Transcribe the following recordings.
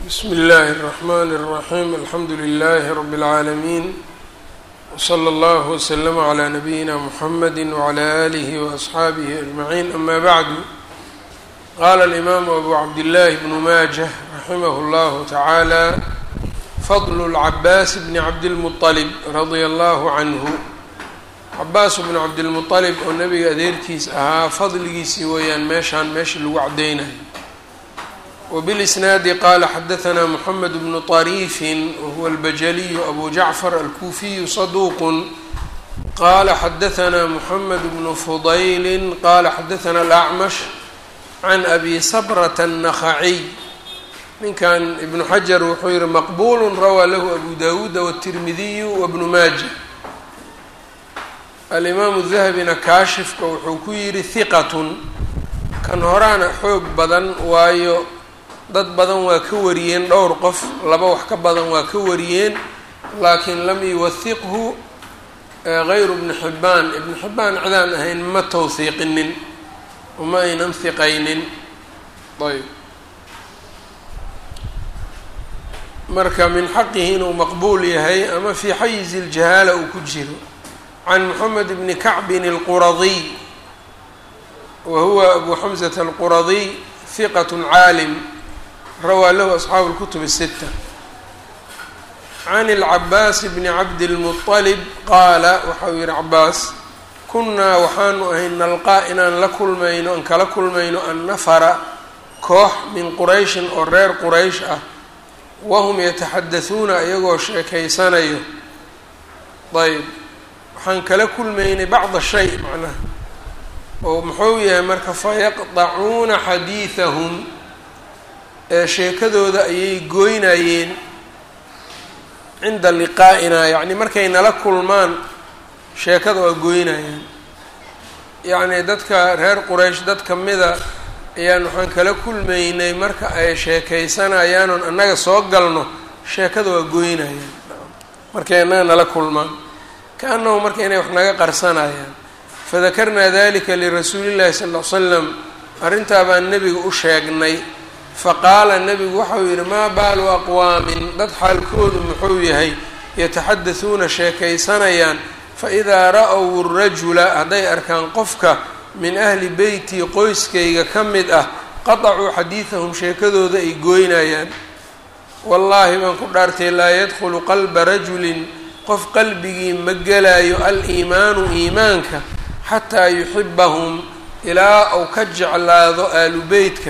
bsmi اllahi الرحmn الرaحيم alxamdu لlh رb العaalمين وslى اllه وsلm عlى نabيina mحamd وعlى آlih وأصxaabih أجمعين ama bعd qala الإmam أbu cabdالlah بن majة raximh اllah taعalى fضl العabاs bn cabdالمطلب radي اllه عnه cabaas bn cabdالمطلب oo nabiga adeerkiis ahaa fadligiisii weeyaan meeshaan meeshii lagu cadeynayo وبالإسناaد qال xdثnا محمد بن طريف وهو البجلي أbو جعفر الكوفي صدوq qال xdثnا محمد بن فضyل qال xdثnا الأعمش عن أbي صبرة النخعي ninkan iبن xجر wuxuu yihi مqبول rawى lh أbو dاود والترمذي وبن mاجة الإmام الذهبيna kaashifka wuxuu ku yihi ثqة kan horaana xoog badan waayo dad badan waa ka wariyeen dhowr qof laba wax ka badan waa ka wariyeen laakiin lam yuwahiqhu gayru ibni xibbaan ibnu xibbaan cidaan ahayn ma tawhiiqinin uma aynan hiqaynin ayb marka min xaqihi inuu maqbuul yahay ama fii xayizi ljahaala uu ku jiro can moxamed bni kacbin alquradiy wa huwa abu xamsata alquradiy hiqat caalim rawaa lahu asxaabu اlkutub الsita can اlcabaas bni cabdilmuطalib qaala waxa uu yihi cabaas kunnaa waxaanu ahay nalqaa inaan la kulmayno aan kala kulmayno annafara koox min qurayshin oo reer quraysh ah wahum yataxadasuuna iyagoo sheekaysanayo ayb waxaan kala kulmaynay bacda shay macnaha oo muxuu yahay marka fayaqdacuuna xadiidahum ee sheekadooda ayay gooynayeen cinda liqaa'inaa yacni markay nala kulmaan sheekada waa gooynayeen yacni dadka reer quraysh dad ka mida ayaan waxaan kala kulmaynay marka ay sheekaysanayaanon annaga soo galno sheekada waa gooynayeen markay annaga nala kulmaan ka-annahu marka inay wax naga qarsanayaan fadakarnaa dalika lirasuuli llahi sala ll ly slam arrintaa baan nebiga u sheegnay faqaala nebigu waxau yidhi maa baalu aqwaamin dad xaalkoodu muxuu yahay yataxadasuuna sheekaysanayaan faidaa ra-w rajula hadday arkaan qofka min ahli beytii qoyskayga ka mid ah qatacuu xadiidahum sheekadooda ay gooynayaan wallaahi baan ku dhaartay laa yadkhulu qalba rajulin qof qalbigii ma gelaayo al-iimaanu iimaanka xataa yuxibahum ilaa uu ka jeclaado aalu beytka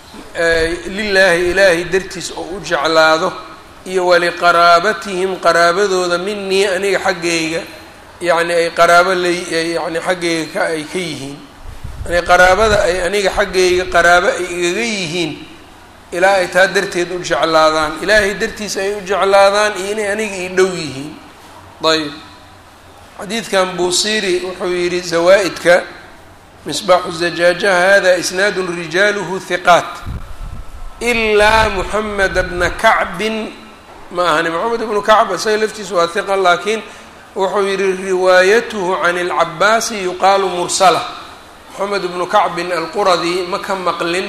lilaahi ilaahay dartiis oo u jeclaado iyo waliqaraabatihim qaraabadooda minii aniga xaggayga yacni ay qaraabo la yani xaggayga ka ay ka yihiin yani qaraabada ay aniga xaggayga qaraabo ay igaga yihiin ilaa ay taa darteed u jeclaadaan ilaahay dartiis ay u jeclaadaan iyo inay aniga ii dhow yihiin ayb xadiidkan buusiri wuxuu yidhi zawaa-idka misbaaxu zajaajaha hada isnaadu rijaaluhu hiqaat ilaa muxameda bna kacbin ma ahani moxamed ibnu kacb isaga laftiisu waa hiqa laakiin wuxuu yihi riwaayatuhu can اlcabaasi yuqaalu mursala moxamed ibnu kacbin alquradi ma ka maqlin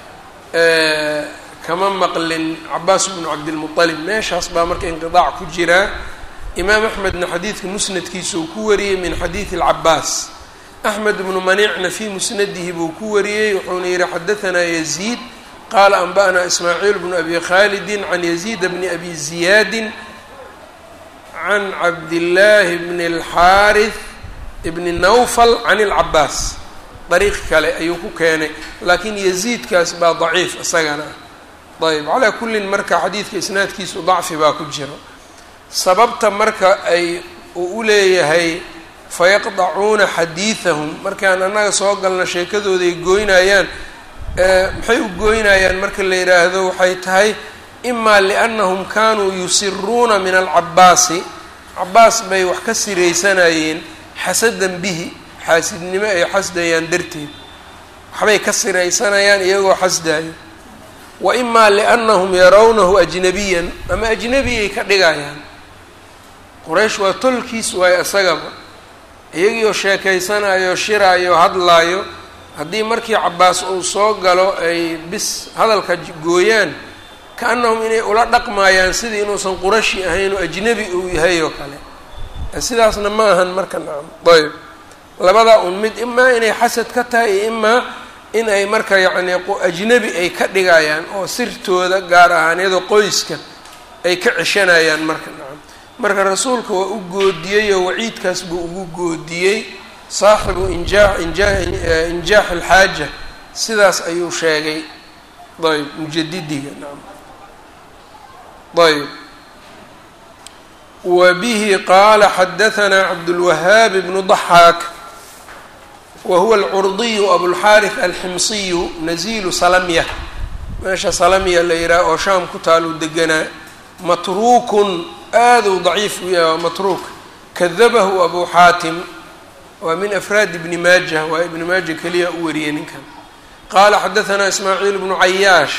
kama maqlin cabaas bnu cabdilmuطalib meeshaas baa marka inqiaac ku jiraa imaam axmedna xadiidka musnadkiisa uu ku wariyey min xadiidi اlcabaas axmed bnu manicna fii musnadihi buu ku wariyey wuxuuna yihi xadahanaa yaziid qaala anba'naa ismaaciil bnu abi khaalidi can yaziida bni abi ziyaadi can cabdillaahi bni اlxaarith bni nawfal can اlcabaas dariiq kale ayuu ku keenay laakiin yaziidkaas baa daciif isagana ayb calaa kullin marka xadiidka isnaadkiisu dacfi baa ku jiro sababta marka ay uu u leeyahay fayaqdacuuna xadiidahum markaan annaga soo galna sheekadooda ay gooynayaan maxay u gooynayaan marka la yidhaahdo waxay tahay imaa liannahum kaanuu yusiruuna min alcabaasi cabaas bay wax ka siraysanayeen xasadan bihi xaasidnimo ay xasdayaan darteed waxbay ka siraysanayaan iyagoo xasdayo wa imaa liannahum yarawnahu ajnabiyan ama ajnabiyay ka dhigayaan quraysh waa tolkiis waayo isagaba iyagiioo sheekaysanayo shiraayo hadlaayo haddii markii cabaas uu soo galo ay bis hadalka gooyaan ka-annahum inay ula dhaqmaayaan sidii inuusan qurashi ahayn oo ajnebi uu yahay oo kale sidaasna ma ahan marka nacam ayb labadaa un mid imaa inay xasad ka tahay iyo imaa in ay marka yacni ajnebi ay ka dhigayaan oo sirtooda gaar ahaaneedoo qoyska ay ka ceshanayaan marka nacam marka rasuulka waa u goodiyey oo waciidkaas buu ugu goodiyey saaxibu injaa injaa injaax alxaaja sidaas ayuu sheegay ayb mujadidiga nacam ayb wa bihi qaala xadahanaa cabdulwahaab bnu daxaak wa huwa alcurdiyu abulxaarith alximsiyu nazilu salamya meesha salamya la yidhaha oo shaam ku taaluu deganaa matruukun aaduu daciif u yahay waa matruuk kadabahu abu xaatim waa min afraad ibni maaja waa ibni maaja keliya u wariyay ninkan qaala xadahanaa ismaaciil bnu cayaash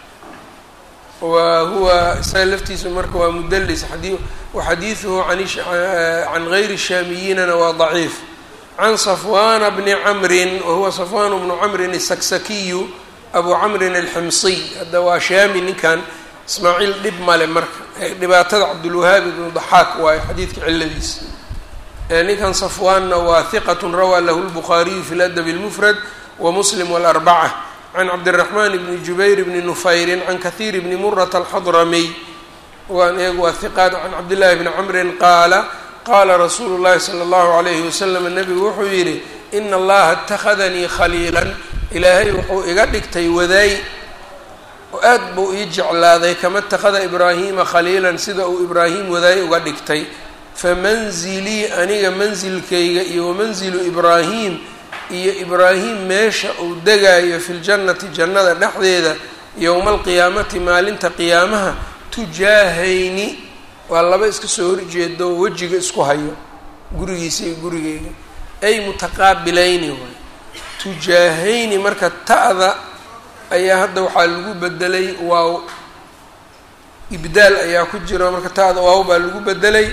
wa huwa isaga laftiisu marka waa mudelis waxadiiduhu can gayri shaamiyinana waa daciif can safwana bni camrin wahuwa safwan bnu camrin asaksakiyu abu camrin alximsiy hadda waa shaami ninkan ismaaciil dhib male marka dhibaatada cabdulwahaab ibnu daxaak waayo xadiidka ciladiisa ninkan safwaanna waa hiqat rawaa lahu lbukhaariyu fi ladabi اlmufrad wamuslim wاlarbaca can cabdiraxmaan bni jubayr bni nufayrin can kahiir bni murata alxadramiy waan eeg waa hiqaat can cabdillahi bni camrin qaala qaala rasuulu llahi sala allahu alayhi wasalam nabigu wuxuu yidhi ina allaha اtakhadanii khaliilan ilaahay wuxuu iga dhigtay wadaay oo aad buu ii jeclaaday kama اtakhada ibraahiima khaliilan sida uu ibraahim wadaay uga dhigtay famanzilii aniga mansilkayga iyo wamanzilu ibraahim iyo ibraahim meesha uu degaayo fi ljannati jannada dhexdeeda yowma alqiyaamati maalinta qiyaamaha tujaahayni waa laba iska soo horjeedo wejiga isku hayo gurigiisa iyo gurigeyga ay mutaqaabilayni waay tujaahayni marka ta'da ayaa hadda waxaa lagu bedelay waaw ibdaal ayaa ku jira marka ta'da waaw baa lagu bedelay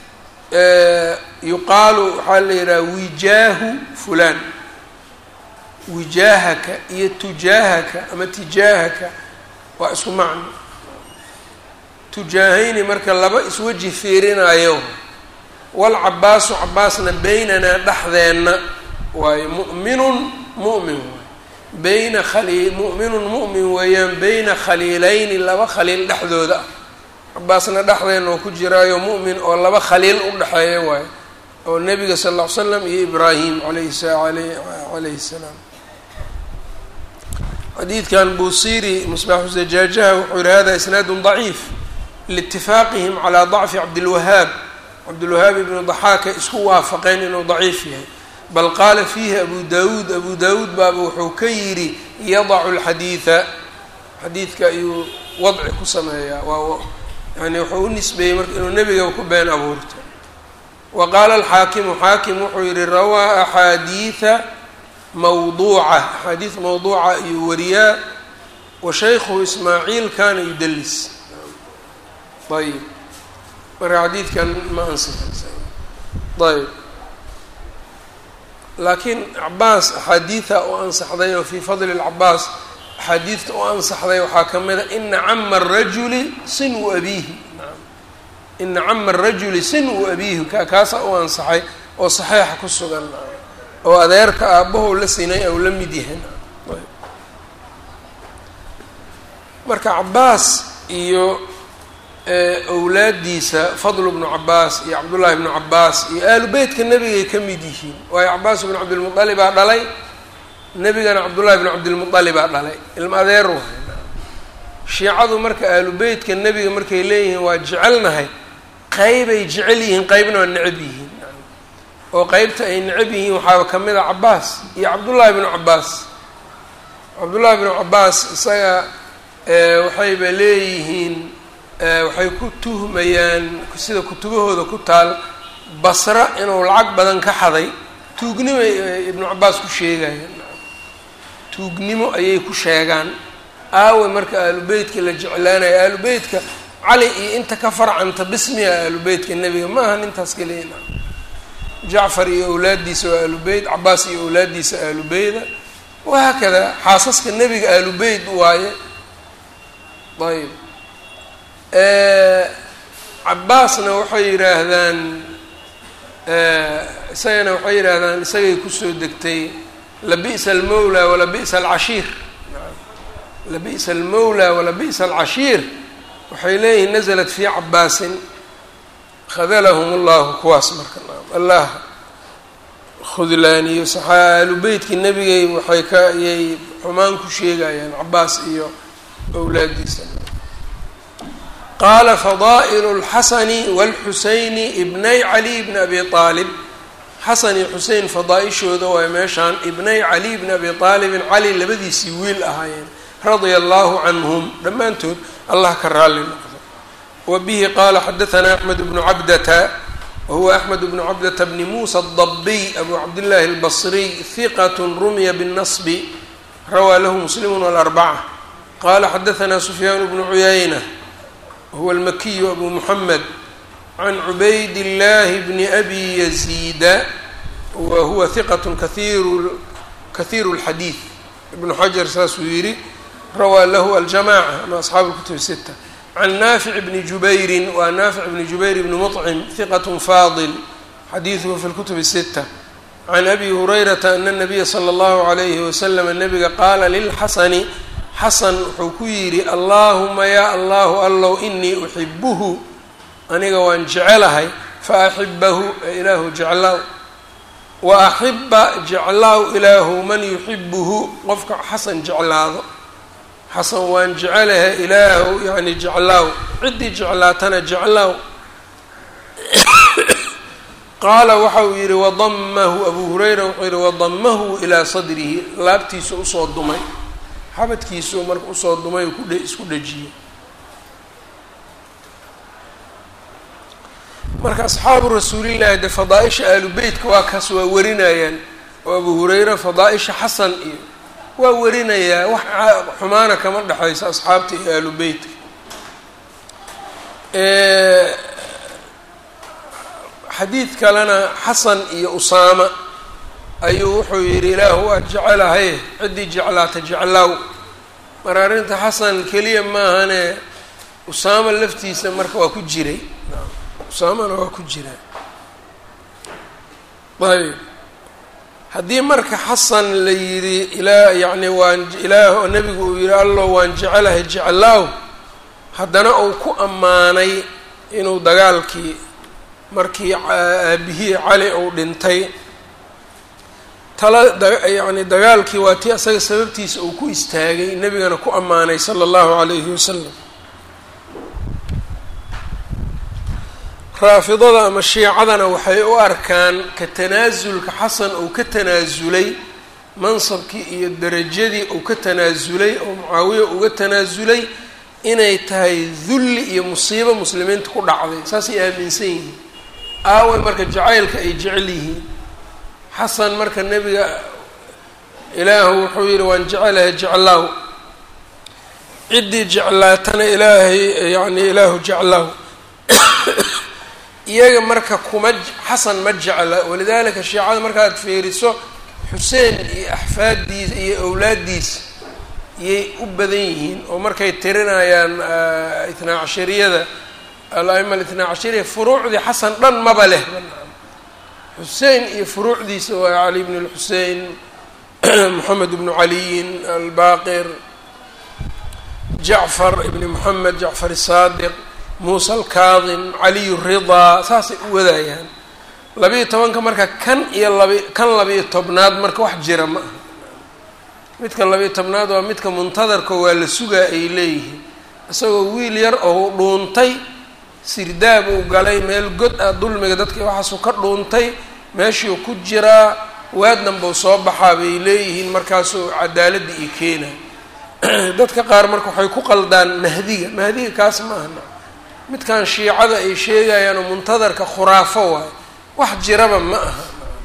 yuqaalu waxaa la yidhaha wijaahu fulaan wijaahaka iyo tujaahaka ama tijaahaka waa isku macno tujaahayni marka laba isweji fiirinayo walcabaasu cabaasna beynanaa dhexdeenna waayo mu'minun mu'min waay beyna khaliil mu'minun mu'min weeyaan beyna khaliilayni laba khaliil dhexdooda ah cabaasna dhexdeenna oo ku jiraayo mu'min oo laba khaliil u dhexeeya waayo oo nebiga sal ll ly slam iyo ibraahim alayhi calayhi salaam xadiidkan buusiri musbaaxu zajaajaha wuxuu yihi hada isnaadun daciif liitifaaqihim calaa dacfi cabdilwahaab cabdilwahaab ibnu daxaaka isku waafaqeen inuu daciif yahay bal qaala fiihi abu dawuud abu dawuud baaba wuxuu ka yidhi yadacu lxadiida xadiidka ayuu wadci ku sameeyaa waa yani wuxuu u nisbeeyey marka inuu nebiga ku been abuurto wa qaala alxaakimu xaakim wuxuu yihi rawaa axaadiida mawduuca axaadiid mawduuca ayuu wariyaa wa shaykhuhu ismaaciil kana yudalis ayb marka xadiidkan ma ansixaysa ayb laakiin cabaas axaadiida u ansaxday oo fii fadli lcabaas axaadiidta u ansaxday waxaa ka mid a ina cama arajuli sinu abiihi ina cama arajuli sinu abiihi ka kaasa u ansaxay oo saxiixa ku sugan oo adeerka aabbahu la sinay ou la mid yahay marka cabaas iyo owlaadiisa fadlu bnu cabaas iyo cabdullaahi bnu cabaas iyo aalu beytka nebigay ka mid yihiin waayo cabaas bnu cabdilmualibaa dhalay nebigana cabdullaahi bnu cabdilmualibaa dhalay ilma adeer wahay shiicadu marka aalu beytka nebiga markay leeyihiin waa jecelnahay qeybay jecel yihiin qeybna waa necab yihiin oo qeybta ay necab yihiin waxaaba ka mid a cabaas iyo cabdullaahi bnu cabaas cabdullaahi bnu cabaas isaga waxayba leeyihiin waxay ku tuhmayaan sida kutubahooda ku taal basra inuu lacag badan ka xaday tuugnimo ibnu cabaas ku sheegayaan tuugnimo ayay ku sheegaan aawe marka aalubeytka la jeclaanayo aalubeytka cali iyo inta ka farcanta bismiga aalubeytka nebiga ma ahan intaas kaliya jacfar iyo awlaaddiisa waa aalubeyt cabaas iyo awlaaddiisa aalubeyda wahaakada xaasaska nebiga aalubeyt waaye ayb cabaasna waxay yidhaahdaan isagana waxay yidhaahdaan isagay kusoo degtay labi'sa almawla walabi'sa alcashiir labi'sa almawla walabi'sa alcashiir waxay leeyihiin naزlat fii cabaasin khadalahum اllahu kuwaas marka allah khudlaaniyo saxaa ahlu beytkii nebigay waxay ka yay xumaan ku sheegayaan cabaas iyo owlaadiisa qaala fadaa'ilu اlxasani wاlxusayni ibnay cali bni abi aalib xasan iyo xusein fadaa-ishooda waay meeshaan ibnay cali bni abi aalibin cali labadiisii wiil ahaayeen radia allahu canhum dhammaantood allah ka raalli noqdo wa bihi qaala xadaanaa axmed bnu cabdata wahuwa axmed bnu cabdata bni muusa adabiy abu cabdillahi albasriy hiqat rumiya binnasbi rawaa lahu muslimu walarbaca qala xadaanaa sufyaan bnu cuyayna wahuwa almakiyu abu muxamed can cubayd illahi bni abi yaziida wa huwa hiqat kaiiru kahiiru lxadiid ibnu xajar saasuu yidhi rawaa lahu aljamaca ama asxaabu lkutubi sita can naafic bni jubayrin waa naafic bni jubayr bni muطcim hiqat faadil xadiiduhu fi lkutubi sita can abi hurayrata ana nabiya sala allahu alayhi waslama nabiga qaala lilxasani xasan wuxuu ku yidhi allaahuma yaa allahu allow inii uxibuhu aniga waan jecelahay fa axibahu ee ilaahu jeclaaw wa axiba jeclaaw ilaahu man yuxibuhu qofka xasan jeclaado xasan waan jecelahay ilaahu yani jeclaaw ciddii jeclaatana jeclaaw qaala waxa uu yidhi wadamahu abuu hurayra wuxuu yidhi wadamahu ilaa sadrihi laabtiisa usoo dumay xabadkiisuu marka usoo dumay kudhe isku dhejiyey marka asxaabu rasuulillahi dee fadaa-isha ahlu beytka waa kaas waa warinayaan oo abu hurayra fadaa-isha xasan iyo waa warinayaa wax xumaana kama dhexayso asxaabta iyo ahlu beytka xadiid kalena xasan iyo usaama ayuu wuxuu yidhi ilaahu waa jecelahay ciddii jeclaata jeclaaw mar arrinta xasan keliya maahane usaama laftiisa marka waa ku jiray usaamana waa ku jiraa ayb haddii marka xasan la yidhi ilaa yacni waan ilaah nebigu uu yidhi allo waan jecelahay jeclaaw haddana uu ku ammaanay inuu dagaalkii markii aabihii cali uu dhintay tala yani dagaalkii waa tii asaga sababtiisa uu ku istaagay nebigana ku ammaanay sala allahu calayhi wasalam raafidada ama shiicadana waxay u arkaan ka tanaasulka xasan uu ka tanaasulay mansabkii iyo derajadii uu ka tanaasulay oo mucaawiya uga tanaasulay inay tahay dulli iyo musiibo muslimiinta ku dhacday saasay aaminsan yihiin aaway marka jacaylka ay jecel yihiin xasan marka nebiga ilaahu wuxuu yidhi waan jecelahay jeclaaw ciddii jeclaatana ilaahay yacni ilaahu jeclaaw iyaga marka kuma xasan ma jecla walidaalika shiicada markaad fiiriso xuseen iyo axfaaddiisa iyo owlaaddiisa yay u badan yihiin oo markay tirinayaan itnaa cashariyada al-aima alitnaa cashariya furuucdii xasan dhan maba leh xusein iyo furuucdiisa waa cali bn lxusein moxamed bnu caliyin albaqir jacfar ibni moxamed jacfar isaadiq muusa alkaadim caliyu ridaa saasay u wadayaan labiiyo tobanka marka kan iyo labi kan labiiyo tobnaad marka wax jira ma aha midka labiiyo tobnaad waa midka muntadarka waa la sugaa ay leeyihiin isagoo wiil yar oo dhuuntay sirdaab uu galay meel god ah dulmiga dadka waxaasuu ka dhuuntay meeshuu ku jiraa waadnan buu soo baxaa bay leeyihiin markaasuu cadaaladda ii keena dadka qaar marka waxay ku qaldaan mahdiga mahdiga kaas ma ahna midkan shiicada ay sheegayaan oo muntadarka khuraafo waayo wax jiraba ma aha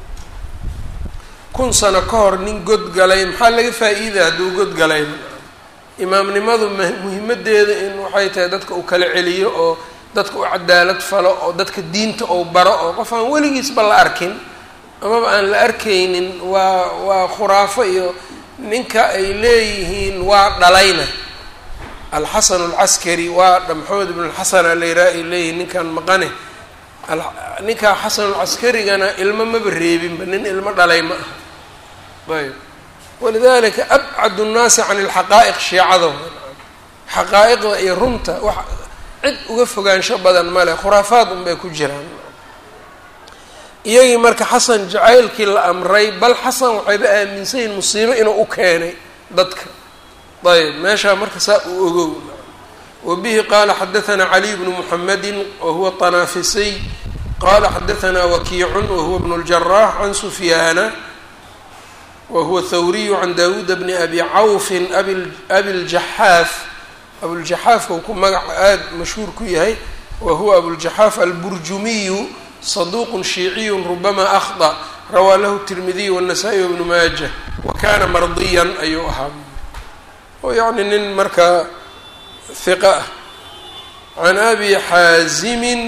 kun sano ka hor nin god galay maxaa laga faa-iida hadduu god galay imaamnimadu muhimadeeda in waxay tahay dadka uu kala celiyo oo dadka u cadaalad falo oo dadka diinta ou baro oo qof aan weligiisba la arkin amaba aan la arkaynin waa waa khuraafo iyo ninka ay leeyihiin waa dhalayna alxasan alcaskari waa maxamed ibn lxasan alayraa ay leeyihin ninkan maqane ninkaa xasanulcaskarigana ilmo maba reebinba nin ilmo dhalay ma aha ayb walidalika abcadu nnaasi can ilxaqaa'iq shiicada xaqaa'iqda iyo runta wax cid uga fogaansho badan male khuraafaad unbay ku jiraan iyagii marka xasan jacaylkii la amray bal xasan waxayba aaminsan yihin musiibo inuu u keenay dadka ayb meeshaa marka saa uu ogow wa bihi qaala xadaثna caliy bnu muxamedi wahuwa طanaafisiy qala xadaثna wakiicun wahuwa bn اljarax can sufyaana wahuwa thawriyu can dawuud bni abi cawfin abi ljaxaaf abuljaxaafka uu ku magaca aada mashhuur ku yahay wa huwa abuljaxaaf alburjumiyu saduq shiiciyu rubama akhطأ rawaa lahu tirmidiy wالnasaa-i wbnu maaja wa kana mardiyan ayuu ahaa oo yacni nin markaa hiqa ah can abi xaazimin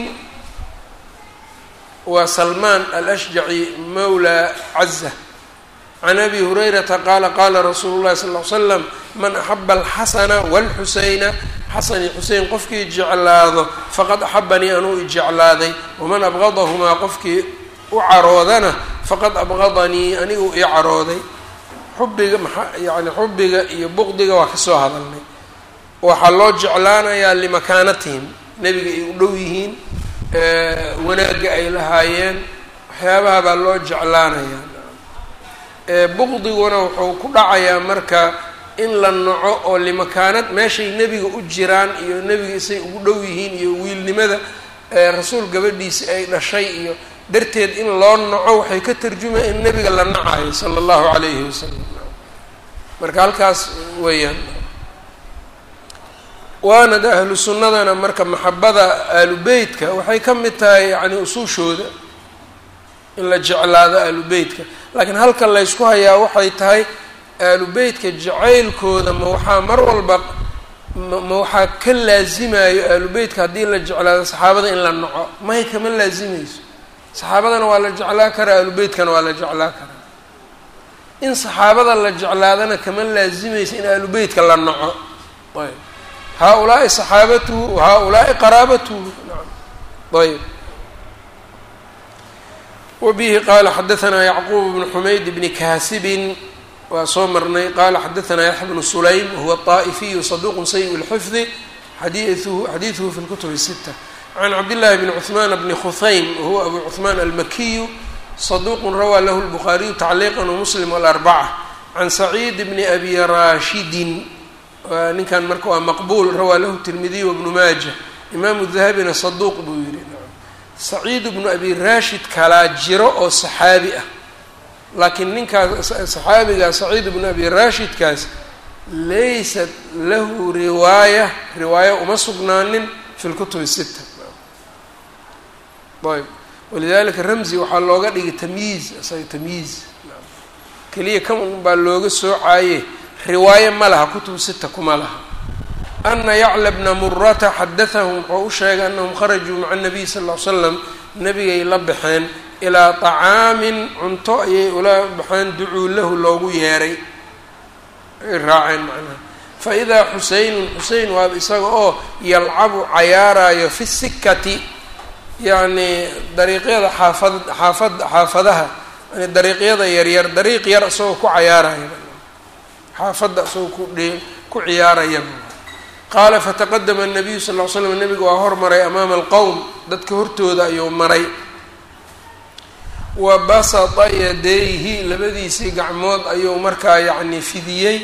waa salmaan alashjaci mawla caza can abi hurayrata qaala qaala rasuulu llahi sal ly slam man axaba alxasana wاlxuseyna xasan iyo xusein qofkii jeclaado faqad axabanii anuu ijeclaaday waman abqadahumaa qofkii u caroodana faqad abqadanii anigu ii carooday xubiga maa yani xubiga iyo buqdiga waa kasoo hadalnay waxaa loo jeclaanayaa limakaanatihim nebiga ay u dhow yihiin wanaagga ay lahaayeen waxyaabaha baa loo jeclaanayaa buqdiguna wuxuu ku dhacayaa marka in la naco oo limakaanad meeshay nebiga u jiraan iyo nebiga isay ugu dhow yihiin iyo wiilnimada rasuul gabadhiisi ay dhashay iyo darteed in loo naco waxay ka tarjumaya in nebiga la nacayo sala allahu calayhi wasalam marka halkaas weeyaan waana de ahlu sunnadana marka maxabada ahlu beytka waxay ka mid tahay yacni usuushooda in la jeclaado ahlu beytka laakiin halka laysku hayaa waxay tahay ahlu beytka jacaylkooda ma waxaa mar walba ma waxaa ka laazimayo ahlu beytka haddii la jeclaado saxaabada in la naco may kama laazimayso saxaabadana waa la jeclaa karaa ahlu beytkana waa la jeclaa karaa in saxaabada la jeclaadana kama laazimayso in ahlu beytka la naco ayb haa-ulaai saxaabatuhu haa-ulaai qaraabatuhu naam ayb wbihi qala xadaثna yacquub bnu xumayd bni kaasibin waa soo marnay qala xadaثna yaxya bnu sulaym wahuwa طaa'ifiyu saduq sayi اlxifdi xadiiثuhu xadiiثuhu fi اlkutub الsita can cabdillahi bni cuثman bni khuhaym wahuwa abu cuثman almakiyu saduq rawaa lahu اlbukhaariyu tacliiqa wmuslim wاlarbaca can saciid bni abi rashidin ninkan marka waa maqbuul rawaa lahu tirmidiy wbnu maaja imaamu dahabina saduuq buu yihi saciid bnu abi rashid kalaa jiro oo saxaabi ah laakiin ninkaas saxaabigaa saciid bnu abi rashidkaas laysat lahu riwaaya riwaaya uma sugnaanin fi lkutubi sita ayb walidalika ramzi waxaa looga dhigay tamyiiz isaga tamyiiz keliya kan baa looga soocaye riwaaye ma laha kutub sita kuma laha ana yacla bna murata xadathahum wuxuu u sheegay anahum kharajuu maca nabiy sal ll ly slam nabigay la baxeen ilaa طacaamin cunto ayay ula baxeen ducuu lahu loogu yeeray ay raaceen macnaha faidaa xuseynun xusein waaba isaga oo yalcabu cayaarayo fi sikati yacni dariiqyada xaafad xaafad xaafadaha yani dariiqyada yaryar dariiq yar isagoo ku cayaaraya xaafadda isagoo ku dhe ku ciyaaraya qaala fataqadama الnabiyu sal ll ly slam nabiga waa hormaray amaama alqowm dadka hortooda ayuu maray wa basata yadayhi labadiisii gacmood ayuu markaa yacni fidiyey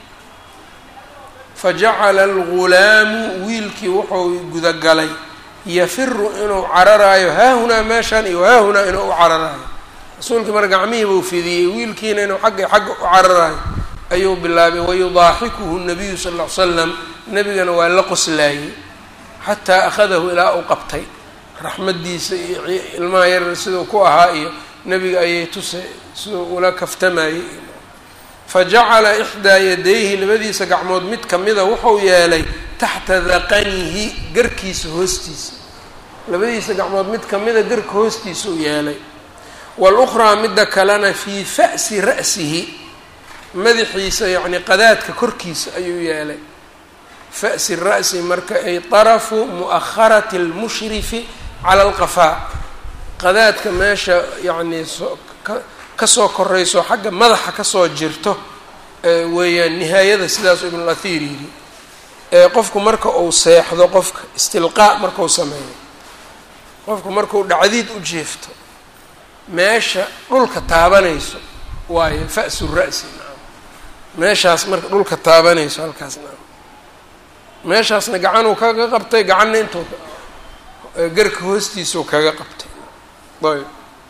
fajacala algulaamu wiilkii wuxuu gudagalay yafiru inuu cararaayo haahunaa meeshan iyo haahunaa inuu u cararaayo rasuulkii mar gacmihii buu fidiyey wiilkiina inuu xagga xagga u cararaayo ayuu bilaabay wayudaaxikuhu nabiyu sal ll ly slam nebigana waa la qoslaayey xataa akhadahu ilaa uu qabtay raxmaddiisa iyo ilmaha yarar siduu ku ahaa iyo nebiga ayay tuse siduu ula kaftamayey fajacala ixdaa yadayhi labadiisa gacmood mid kamida wuxuu yeelay taxta daqanihi garkiisa hoostiisa labadiisa gacmood mid kamida garka hoostiisa u yeelay walukhraa midda kalena fii fa'si ra'sihi madaxiisa yacni qadaadka korkiisa ayuu yeelay fa'si ra'si marka ay طarafu mu'aharati اlmushrifi cala alqafaa qadaadka meesha yacnii soo ka kasoo korayso xagga madaxa kasoo jirto weeyaan nihaayada sidaasuu ibn اlahir yidhi qofku marka uu seexdo qofka istilqaa markau sameeyo qofku markuu dhacdiid u jeefto meesha dhulka taabanayso waayo fa'su ra'si naam meeshaas marka dhulka taabanayso halkaas naam meeshaasna gacanuu kaga qabtay gacanna intuu garka hoostiisuu kaga qabtay ayb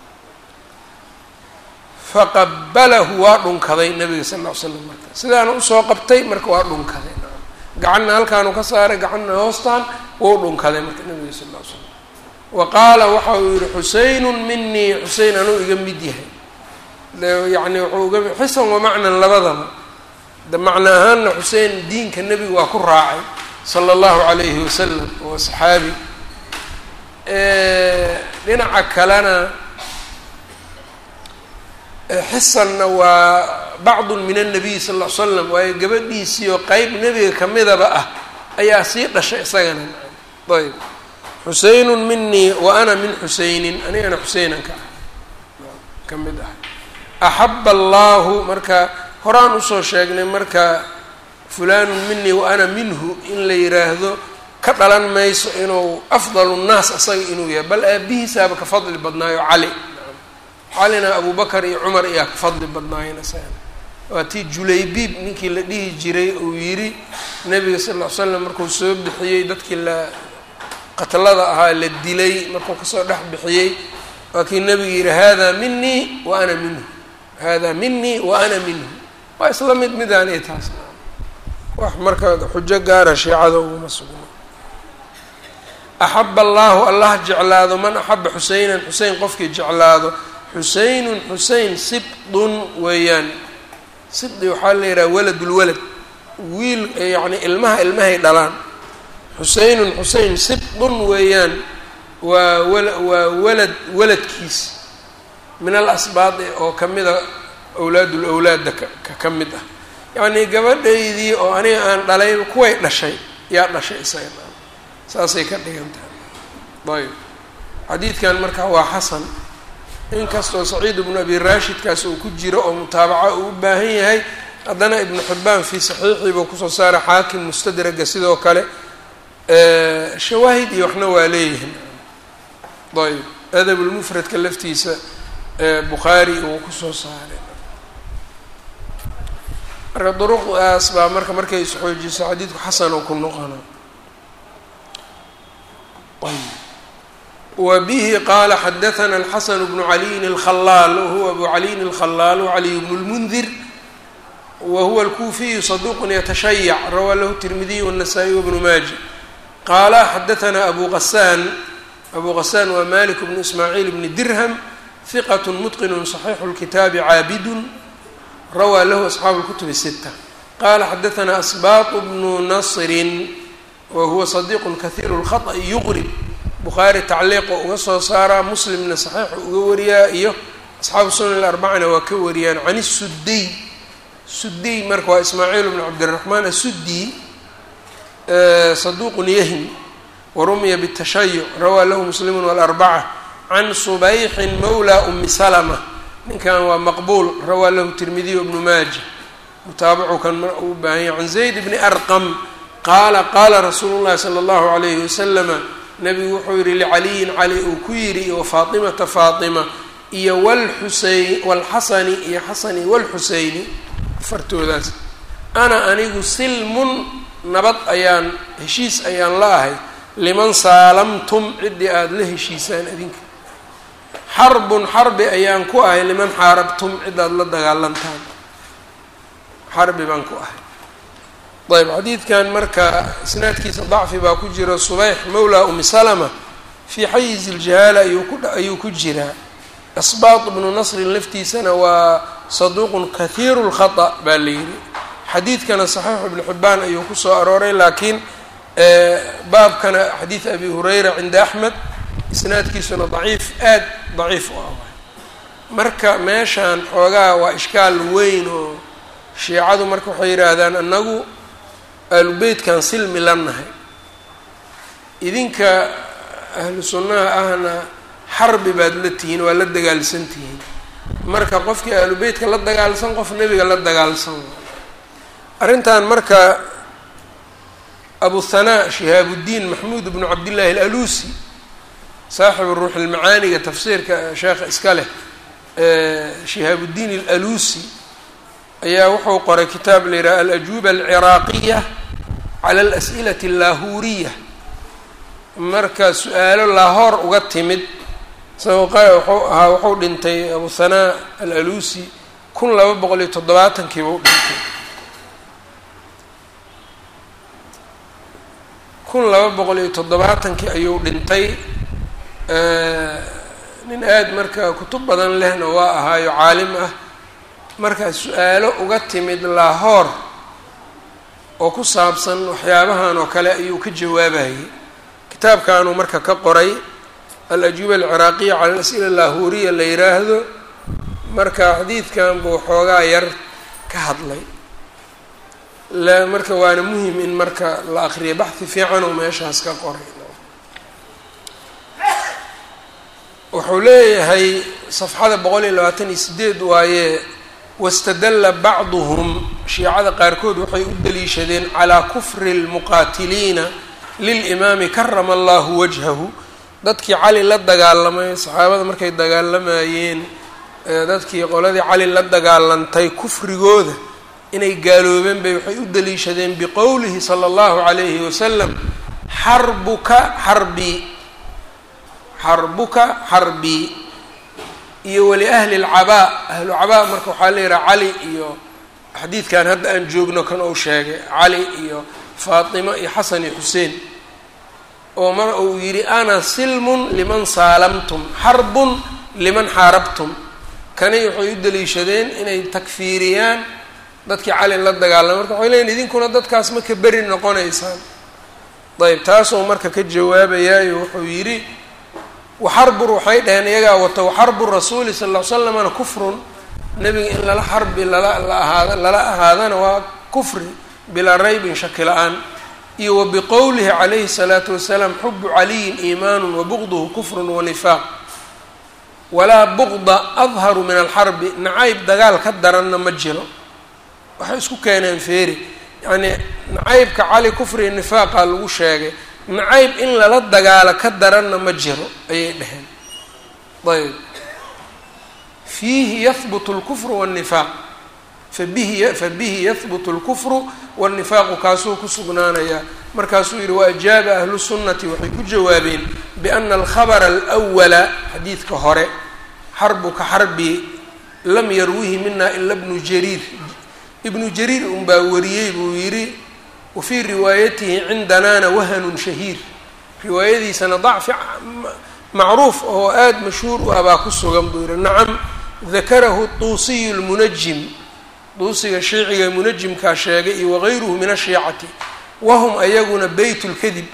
faqabalahu waa dhunkaday nabiga sal ll ly slam marka sidaana usoo qabtay marka waa dhunkaday naam gacanna halkaanu ka saaray gacanna hoostaan wuu dhunkaday marka nabiga sal ll ly slam wa qaala waxa uu yihi xuseynun minii xusein anuu iga mid yahay yani wuxuu uga xisan wa macnan labadaba de macno ahaanna xusein diinka nebiga waa ku raacay sala allahu calayhi wasalam waa saxaabi dhinaca kalena xisanna waa bacdun min annabiy sal ll ly slam waayo gabadhiisii oo qeyb nebiga kamidaba ah ayaa sii dhashay isagana ayb xuseynun minii wa ana min xuseynin anigana xuseynan ka ah ka mid ah axaba allahu marka horaan usoo sheegnay marka fulanun minii wa ana minhu in la yiraahdo ka dhalan mayso inuu afdalu nnaas asaga inuu yahay bal aabihiisaaba ka fadli badnaayo cali calina abu bakar iyo cumar ayaa ka fadli badnaayeen isagana waa tii julaybiib ninkii la dhihi jiray uu yidhi nabiga sal ll ly slam markuu soo bixiyey dadkii la qatlada ahaa la dilay markuu kasoo dhex bixiyey waa kii nabiga yihi hada minii wa ana minhu hada minii wa ana minhu waa isla mid midaani taas wax marka xujo gaara shiicada uguma sugno axaba allahu allah jeclaado man axaba xuseynan xusein qofkii jeclaado xuseynun xusein sibdun weeyaan sibdi waxaa la yidhaha waladulwalad wiil yacni ilmaha ilmahay dhalaan xuseynun xusein sibdun weeyaan waa wala waa walad waladkiis min al asbaadi oo kamida awlaadul awlaadda ka ka mid ah yacnii gabadhaydii oo aniga aan dhalay kuway dhashay yaa dhashay isaga saasay ka dhigan tahay ayb xadiidkan marka waa xasan inkastoo saciid ibnu abi raashidkaas uu ku jiro oo mutaabaca uu u baahan yahay haddana ibnu xibbaan fii saxiixii buu kusoo saara xaakim mustadraga sidoo kale shawaahid iyo waxna waa leeyihin ayb adabulmufradka laftiisa bukhaari uu kusoo saaray marka duruqdaas baa marka markay isxoojiso xadiidku xasan oo ku noqona wa bihi qaala xadaثna الxasan bnu caliyin الkhalaal wahuwa abu caliyin الkhalaal wcaliy bnu اlmundir wahuwa اlkuufiyu saduq yatashayac rawaa lahu الtirmidiy والnasaa-iy wbnu maaja qaala xadaثna abu qasaan abu qasaan waa malik bnu ismaaciil bni dirham hiqat mutqin صaxiixu اlkitaabi caabidun rawaa lahu asxaabu اlkutub الsita qala xadaثna asbaaq bnu nasrin wahuwa صadiq kahiir الkhaطأ yuqrib bukhaari tacliiqo uga soo saaraa muslimna saxiixu uga wariyaa iyo asxaabu sunan alarbacana waa ka wariyaan can isuddiy suddiy marka waa ismaaciil bnu cabdiraxmaan asuddiy saduuqun yahmi warumiya bitashayuc rawaa lahu muslimu walarbaca can subayxin mawla umi salama ninkan waa maqbuul rawaa lahu tirmidiy bnu maaja mutaabacu kan mar uu baahan yahy can zayd bni arqam qaala qaala rasuulu llahi sala allahu alayhi wasalama nabigu wuxuu yihi licaliyin cali uu ku yidhi wa faatimata faatima iyo walxuseyn walxasani iyo xasani walxuseyni afartoodaas ana anigu silmun nabad ayaan heshiis ayaan la ahay liman saalamtum ciddii aada la heshiisaan adinka xarbun xarbi ayaan ku ahay liman xaarabtum cidaad la dagaalantaan xarbi baan ku ahay ayb xadiidkan marka isnaadkiisa dacfi baa ku jira subayx mawla umi salama fii xayiz iljahaala ayuu ku ayuu ku jiraa asbaat bnu nasrin laftiisana waa saduuqun kahiiru lkhata baa la yidhi xadiidkana saxiixu ibnu xibbaan ayuu kusoo arooray laakiin baabkana xadiid abi hurayra cinda axmed isnaadkiisuna daciif aad daciif u ah marka meeshaan xoogaa waa ishkaal weyn oo shiicadu marka waxay yidhaahdaan annagu aalubeytkan silmi la nahay idinka ahlu sunnaha ahna xarbi baad la tihiin waa la dagaalsan tihiin marka qofkii aalubeytka la dagaalsan qof nebiga la dagaalsan arrintan marka abu hanaa shihaabuddiin maxmuud bnu cabdillaahi alaluusi saaxibu ruux ilmacaaniga tafsiirka sheekha iska leh shihaabuddiin alaluusi ayaa wuxuu qoray kitaab la yidhaha alajuuba alciraaqiya cala alas'ilati allaahuriya marka su-aalo laahoor uga timid isagoo qa wuxuu ahaa wuxuu dhintay abu hanaa alaluusi kun laba boqol iyo toddobaatankiiba u dhintay kun laba boqol iyo toddobaatankii ayuu dhintay nin aada marka kutub badan lehna waa ahaayo caalim ah markaa su-aalo uga timid laahoor oo ku saabsan waxyaabahan oo kale ayuu ka jawaabayay kitaabkanuu marka ka qoray al-ajuuba alciraaqiya cala al-as'ila laahuriya la yiraahdo marka xadiidkan buu xoogaa yar ka hadlay la marka waana muhim in marka la akriyo baxhi fiican oo meeshaas ka qoray wuxuu leeyahay safxada boqol iyo labaatan iyo sideed waaye wastadalla bacduhum shiicada qaarkood waxay u daliishadeen calaa kufri اlmuqaatiliina lilimaami karama allahu wajhahu dadkii cali la dagaalamay saxaabada markay dagaalamayeen dadkii qoladii cali la dagaalantay kufrigooda inay gaaloobeen bay waxay u daliishadeen biqowlihi sala allahu calayhi wasalam xarbuka xarbii xarbuka xarbii iyo wali ahli lcabaa ahlu cabaa marka waxaa la yihaha cali iyo xadiidkan hadda aan joogno kan uu sheegay cali iyo faatimo iyo xasan iyo xuseen oo mar uu yidhi ana silmun liman saalamtum xarbun liman xaarabtum kani waxay u daliishadeen inay takfiiriyaan dadkii cali la dagaalama marka waxay leeyiin idinkuna dadkaas ma ka beri noqonaysaan ayb taasuu marka ka jawaabayaayo wuxuu yidhi waxarbur waxay dhaheen iyagaa wato waxarbu rasuuli sal ll ly slamna kufrun nebiga in lala xarbi lala la ahaada lala ahaadana waa kufri bilaa raybin shaki la-aan iyo wa biqowlihi calayhi الsalaatu wasalaam xubu caliyin iimaanu wabuqduhu kufrun wanifaaq walaa buqda adharu min alxarbi nacayb dagaal ka daranna ma jiro waxay isku keeneen feeri yacnii nacaybka cali kufri nifaaqa lagu sheegay nacayb in lala dagaalo ka daranna ma jiro ayay dhaheen ayb fiihi yahbutu lkufru wاnnifaaq fabihi fabihi yahbutu اlkufru wاnnifaaqu kaasuu ku sugnaanayaa markaasuu yihi waajaaba ahlu sunnati waxay ku jawaabeen biana alkhabra alwala xadiidka hore xarbuka xarbi lam yarwihi mina ila bnu jariir ibnu jariir unbaa wariyey buu yidhi wafii riwaayatihi cindanaana wahanun shahiir riwaayadiisana dacfi macruuf oo aada mashhuur u ah baa ku sugan buu yihi nacam dakarahu tuusiyu lmunajim duusiga shiiciga munajimkaa sheegay iyo wagayruhu min ashiicati wahum ayaguna beyt lkadib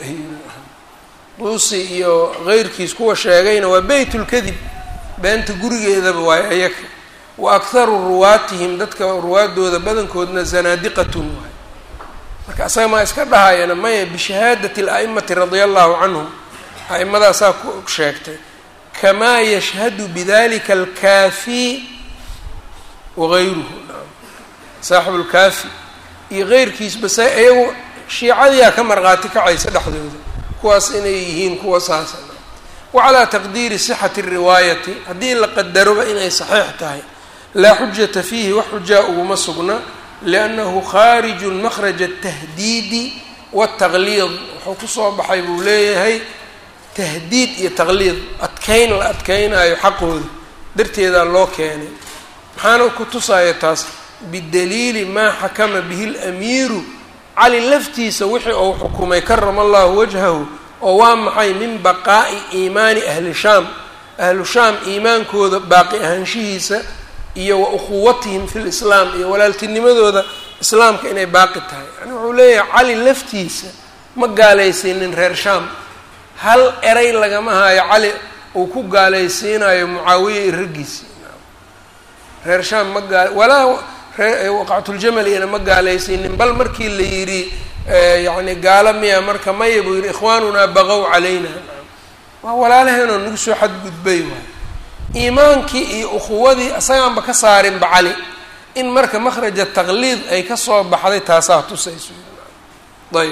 duusi iyo keyrkiis kuwa sheegayna waa beyt lkadib beenta gurigeedaba waayo ayaga wa akharu ruwaatihim dadka ruwaadooda badankoodna zanaadiqatun waay marka asaga maa iska dhahayana maya bishahaadati ala'imati radia allahu canhum a'immadaasaa ku sheegtay kamaa yashhadu bidalika alkaafi wagayruhu saaxibu lkaafi iyo keyrkiisba sa iyagu shiicadiyaa ka marqaati kacaysa dhexdooda kuwaas inay yihiin kuwa saasa wa calaa taqdiiri sixati riwaayati haddii la qadaroba inay saxiix tahay laa xujata fiihi wax xujaa uguma sugna liannahu khaarijun makhraja atahdiidi waataqliid wuxuu kusoo baxay buu leeyahay tahdiid iyo taqliid adkeyn la adkeynaayo xaqooda darteedaa loo keenay maxaana ku tusaya taas bidaliili maa xakama bihi lamiiru cali laftiisa wixii uu xukumay karama allahu wajhahu oo waa maxay min baqaa'i iimaani ahli shaam ahlu shaam iimaankooda baaqi ahaanshihiisa iyo wa ukhuwatihim fi lislaam iyo walaaltinimadooda islaamka inay baaqi tahay yani wuxuu leeyahay cali laftiisa ma gaalaysiinin reer shaam hal eray lagama hayo cali uu ku gaalaysiinayo mucaawiya iyo raggiisi reer shaam ma gaal walaa waqactuljamal iyana ma gaalaysiinin bal markii la yidhi yacni gaalo miya marka maya buu yidhi ikhwaanunaa baqow calayna waa walaalaheenoo nagu soo xadgudbay waay iimaankii iyo ukhuwadii isagaanba ka saarinba cali in marka makhraja taqliid ay kasoo baxday taasaa tusayso ayb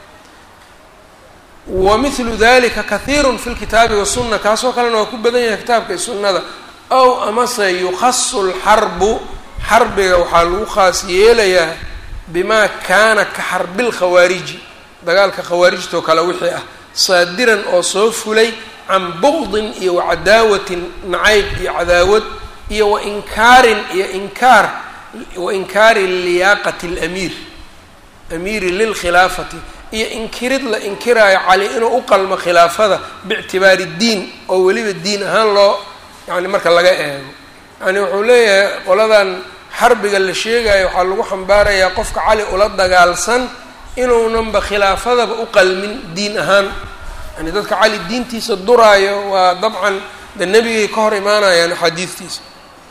wa mithlu dalika kahiirun fi lkitaabi wasunna kaasoo kalena waa ku badan yahay kitaabka iyo sunnada ow amase yukhasu lxarbu xarbiga waxaa lagu khaas yeelayaa bimaa kaana ka xarbil khawaariji dagaalka khawaarijtoo kale wixii ah saadiran oo soo fulay can buqdin iyo wacadaawatin nacayb iyo cadaawad iyo wa inkaarin iyo inkaar wa inkaari liyaaqati alamiir amiiri lilkhilaafati iyo inkirid la inkiraayo cali inuu u qalmo khilaafada biictibaari diin oo weliba diin ahaan loo yani marka laga eego yani wuxuu leeyahay qoladan xarbiga la sheegayo waxaa lagu xambaarayaa qofka cali ula dagaalsan inuunanba khilaafadaba u qalmin diin ahaan yani dadka cali diintiisa duraayo waa dabcan de nebigay ka hor imaanayaan axaadiistiisa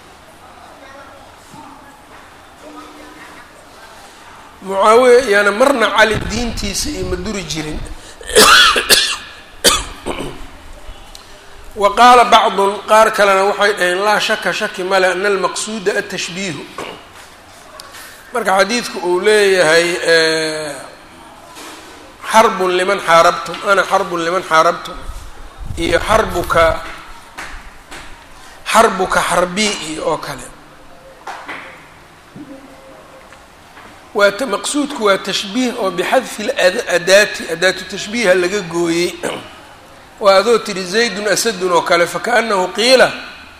mucaawiya iyaana marna cali diintiisa iyo ma duri jirin wa qaala bacdun qaar kalena waxay dhaheen laa shaka shaki male ana almaqsuuda atashbiihu marka xadiidku uu leeyahay xarbun liman xaarabtum ana xarbun liman xaarabtum iyo xarbuka xarbuka xarbii iyo oo kale waa maqsuudku waa tashbiih oo bixadfi ladaati adaatu tashbiiha laga gooyey waa adoo tiri zaydun asadun oo kale fakaanahu qiila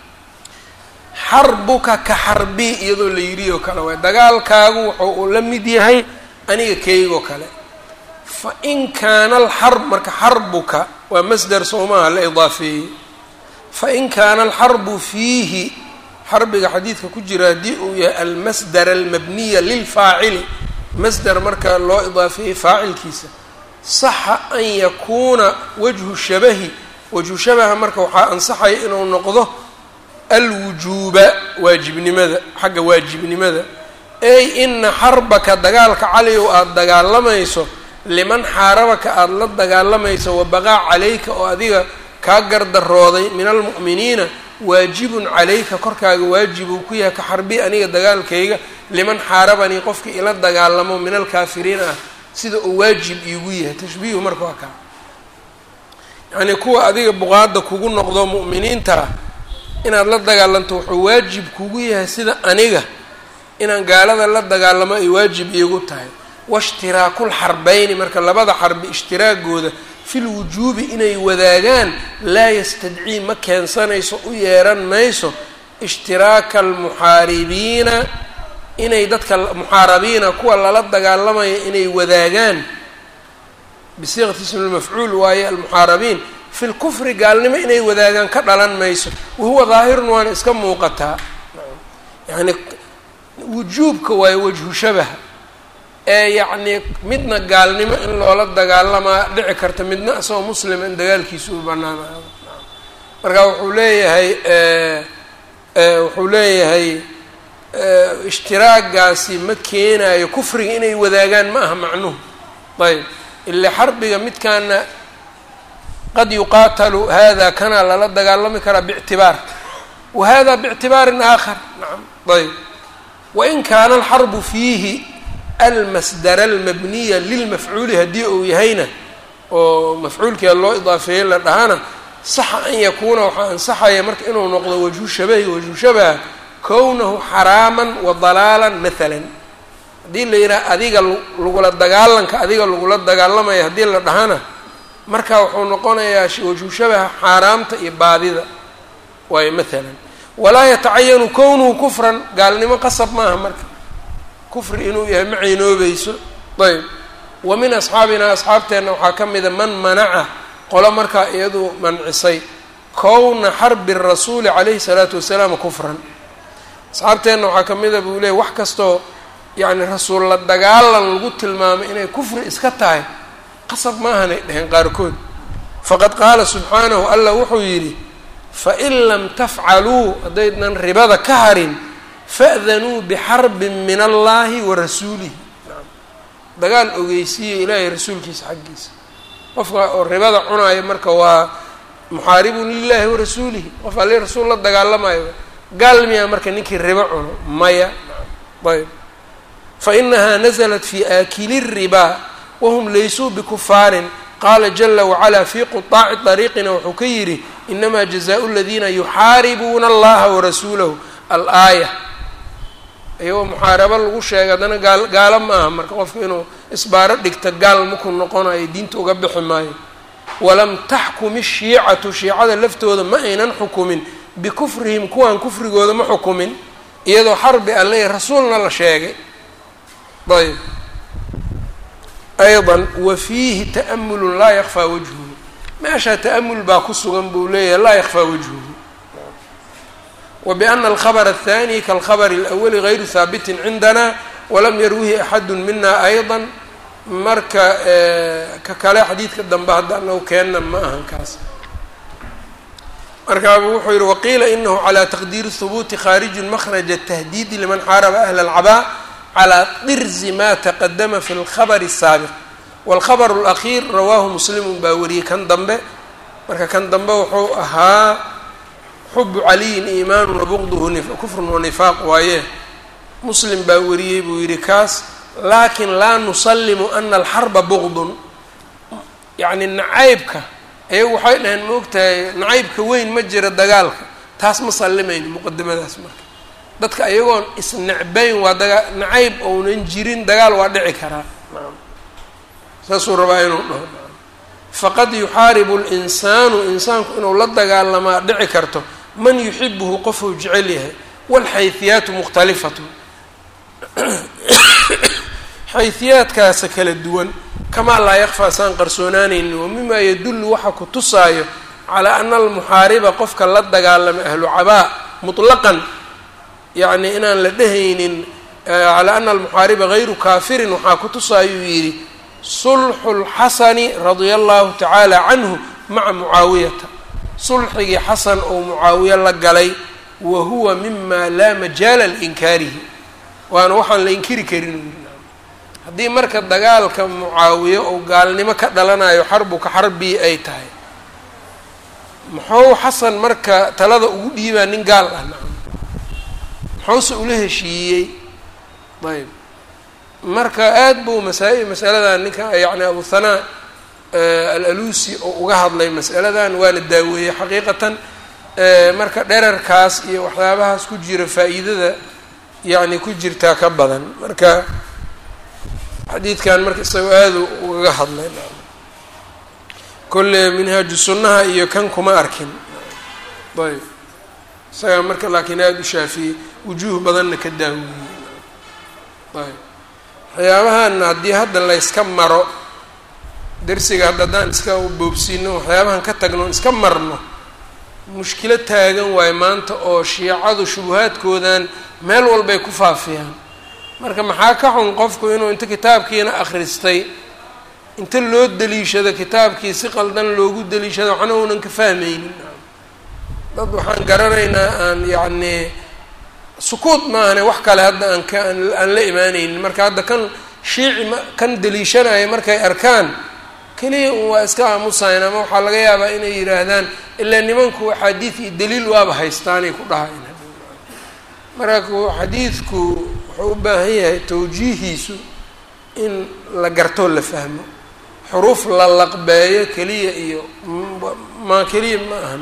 xarbuka ka xarbii iyadoo la yidhi oo kale waay dagaalkaagu wuxuu uu la mid yahay aniga keygoo kale fa in kaana alxarb marka xarbuka waa masdar soomaha la idaafeeyey fa in kaana alxarbu fiihi xarbiga xadiidka ku jira haddii uu yahay almasdar almabniya lilfaacili masdar marka loo idaafeeyey faacilkiisa saxa an yakuuna wajhu shabahi wajhu shabaha marka waxaa ansaxaya inuu noqdo alwujuuba waajibnimada xagga waajibnimada ey ina xarbaka dagaalka caliyow aada dagaalamayso liman xaarabaka aada la dagaalamayso wabaqaa calayka oo adiga kaa gardarooday min almu'miniina waajibun calayka korkaaga waajibuu ku yahay ka xarbi aniga dagaalkayga liman xaarabanii qofkii ila dagaalamo min alkaafiriin ah sida uu waajib iigu yahay tashbiihu marka waa kaa yacnii kuwa adiga buqaada kugu noqdo mu'miniinta ah inaad la dagaalanto wuxuu waajib kugu yahay sida aniga inaan gaalada la dagaalamo ay waajib iigu tahay washtiraaku lxarbeyni marka labada xarbi ishtiraagooda fil wujuubi inay wadaagaan laa yastadcii ma keensanayso u yeeran mayso ishtiraaka almuxaaribiina inay dadka muxaarabiina kuwa lala dagaalamaya inay wadaagaan bisiiqati ismi lmafcuul waaye almuxaarabiin fi lkufri gaalnimo inay wadaagaan ka dhalan mayso wahuwa daahirun waana iska muuqataa yani wujuubka waaye wajhu shabaha ee yacnii midna gaalnimo in loola dagaalamaa dhici karta midna isagoo muslima in dagaalkiisa u banaanaado marka wuxuu leeyahay wuxuu leeyahay ishtiraagaasi ma keenayo kufriga inay wadaagaan ma aha macnuhu ayb ila xarbiga midkaana qad yuqaatalu hada kana lala dagaalami karaa bictibaar wa hada bictibaarin aakhar nacam ayb wain kaana alxarbu fiihi almasdara almabniya lilmafcuuli haddii uu yahayna oo mafcuulkia loo idaafeeyey la dhahana saxa an yakuuna waxaa ansaxaya marka inuu noqdo wajhu shabahi wajhu shabaha kownahu xaraaman wa dalaalan maalan haddii la yidhaha adiga lagula dagaalanka adiga lagula dagaalamaya haddii la dhahana marka wuxuu noqonayaa wajhu shabaha xaaraamta iyo baadida waayo maalan walaa yatacayanu kownuhu kufran gaalnimo qasab maaha marka kufri inuu yahay ma ciinoobayso ayb wa min asxaabina asxaabteenna waxaa ka mida man manaca qolo markaa iyadu mancisay kowna xarbi rasuuli calayhi salaatu wasalaam kufran asxaabteenna waxaa ka mida buu leeyay wax kastoo yacni rasuul la dagaalan lagu tilmaamay inay kufri iska tahay qasab maahanay dheheen qaarkood faqad qaala subxaanahu allah wuxuu yidhi fain lam tafcaluu haddaydnan ribada ka harin fa'danuu bixarbin min allahi wa rasuulihi dagaal ogeysiiya ilaahay rasuulkiisa xaggiisa qofka oo ribada cunaayo marka waa muxaaribun lilaahi wa rasuulihi qof alli rasuul la dagaalamayo gaal miyaa marka ninkii ribo cuno maya ayb fa inahaa naزlat fi aakili الribaa wahum laysuu bikufaarin qaala jala wacalaa fii quطaaci طariiqina wuxuu ka yidhi inamaa jazaءu اladiina yuxaaribuuna allaha warasuulahu alaaya iyagoo muxaarabo lagu sheegay haddana gaal gaalo ma aha marka qofka inuu isbaaro dhigta gaal maku noqonayo diinta uga bixi maayo walam taxkum ishiicatu shiicada laftooda ma aynan xukumin bikufrihim kuwan kufrigooda ma xukumin iyadoo xarbi alle rasuulna la sheegay ayb ayضa wa fiihi ta'amulu laa yakfaa wajhuhu meeshaa ta'amul baa ku sugan buu leeyahay laa yakfaa wajhuhu wa biana alkhabr الthani kalkhabr اlأwli غayru haabitin cindana walam yarwihi axadu mina ayضa marka ka kale xadiidka dambe hadda anagu keenna ma ahan kaas markaabu wuxuu yihi waqiila inahu calى taqdiiri hubuuti khaariju makraja tahdiidi liman xaaraba ahla اlcabaa calى dirzi ma taqadama fi اlkhabr الsaabiq wاlkhabr اlأkhiir rawaahu muslimu baa wariyey kan dambe marka kan dambe wuxuu ahaa xubu caliyin iimaanu wabugduhu kufrun wanifaaq waaye muslim baa wariyey buu yihi kaas laakin laa nusalimu ana alxarba bugdun yacni nacaybka ayagu waxay dhaheen maogtahay nacaybka weyn ma jira dagaalka taas ma sallimayno muqadimadaas marka dadka ayagoon isnecbayn waa dagaa nacayb ounan jirin dagaal waa dhici karaa saasuu rabaa inuu dhaho faqad yuxaaribu linsaanu insaanku inuu la dagaalamaa dhici karto man yuxibuhu qofuu jecel yahay walxayhiyaatu mukhtalifatu xayhiyaadkaasa kala duwan kamaa laa yakfaa saan qarsoonaanaynin wa mimaa yadullu waxa ku tusaayo calaa ana almuxaariba qofka la dagaalama ahlu cabaa mutlaqan yacni inaan la dhehaynin calaa ana almuxaariba hayru kaafirin waxaa ku tusaayuu yidhi sulxu lxasani radia allahu tacaala canhu maca mucaawiyata sulxigii xasan oo mucaawiye la galay wa huwa mima laa majaala liinkaarihi waana waxaan la inkiri karin haddii marka dagaalka mucaawiye oo gaalnimo ka dhalanayo xarbuka xarbii ay tahay muxuu xasan marka talada ugu dhiibaa nin gaal ah nacam muxuuse ula heshiiyey ayb marka aad buu masaa- masaladan ninka yacni abu hanaa al-alusi oo uga hadlay masaladan waana daaweeyey xaqiiqatan marka dherarkaas iyo waxyaabahaas ku jira faa'iidada yacni ku jirtaa ka badan marka xadiidkan marka isagoo aada ugaga hadlay kolle minhaaju sunnaha iyo kan kuma arkin ayb isagaa marka laakiin aada u shaafiyey wujuuh badanna ka daaweeyey ayb waxyaabahan haddii hadda layska maro darsiga hadda haddaan iska boobsiino waxyaabahan ka tagno iska marno mushkilo taagan waayo maanta oo shiicadu shubuhaadkoodan meel walbay ku faafiyaan marka maxaa ka xun qofku inuu inta kitaabkiina akhristay inta loo deliishado kitaabkii si qaldan loogu deliishado waxna uunan ka fahmaynin dad waxaan garanaynaa aan yacnii sukuud maahane wax kale hadda aan ka aan la imaanaynin marka hadda kan shiici ma kan deliishanaya markay arkaan keliya un waa iska aamusayn ama waxaa laga yaabaa inay yidhaahdaan ilaa nimanku axaadiid iyo daliil waaba haystaanay ku dhahayn marka xadiidku wuxuu u baahan yahay tawjiihiisu in la gartoo la fahmo xuruuf la laqbeeyo keliya iyo ma keliya ma ahan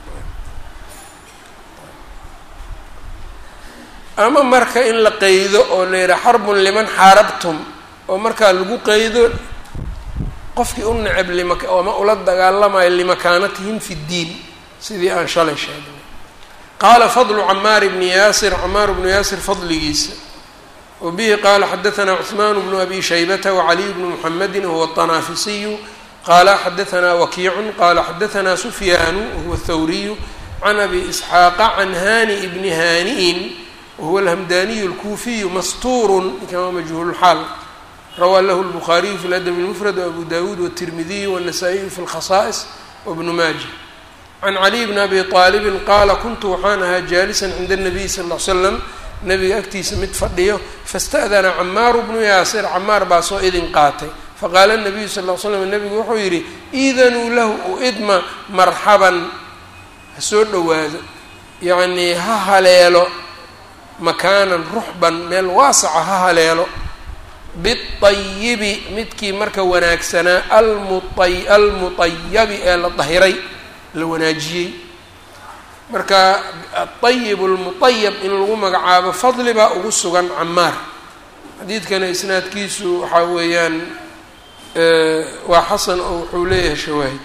ama marka in la qeydo oo la yidhaha xarbun liman xaarabtum oo markaa lagu qeydo qofkii u necab lima ama ula dagaalamayo limakaanatihim fi ddiin sidii aan shalay sheegnay qaala fadlu camaar bni yaasir camaar bnu yaasir fadligiisa wa bihi qaala xadaanaa cuثmaan bnu abi shaybata wacaliy bnu muxamedi wahuwa الطanaafisiyu qaala xadaanaa wakiicun qaala xadaanaa sufyaanu wahuwa الthawriyu can abi isxaaqa can hani bni haani'in wahuwa alhamdaniyu اlkuufiyu mastuurun kama majhuulxaal rawaa lahu الbukhaariyu fi ladab اlmufrad wabu dawuud wالtirmidiyu wالnasaa-iyu fi اlkhasaa'is wabnu maaja can caliy bni abi aalibin qaala kuntu waxaan ahaa jaalisan cinda الnabiy sal ll ly slam nabiga agtiisa mid fadhiyo fasta'dana camaaru bnu yaasir camaar baa soo idin qaatay faqaala nabiyu sal ll ly slam nebigu wuxuu yidhi iidanuu lahu u idma marxaban ha soo dhowaado yacnii ha haleelo makaanan ruxban meel waasaca ha haleelo biayibi midkii marka wanaagsanaa almuay almutayabi ee la dahiray la wanaajiyey marka aayib almutayab in lagu magacaabo fadli baa ugu sugan camaar xadiidkana isnaadkiisu waxaa weeyaan waa xasan oo wuxuu leeyahay shawaahid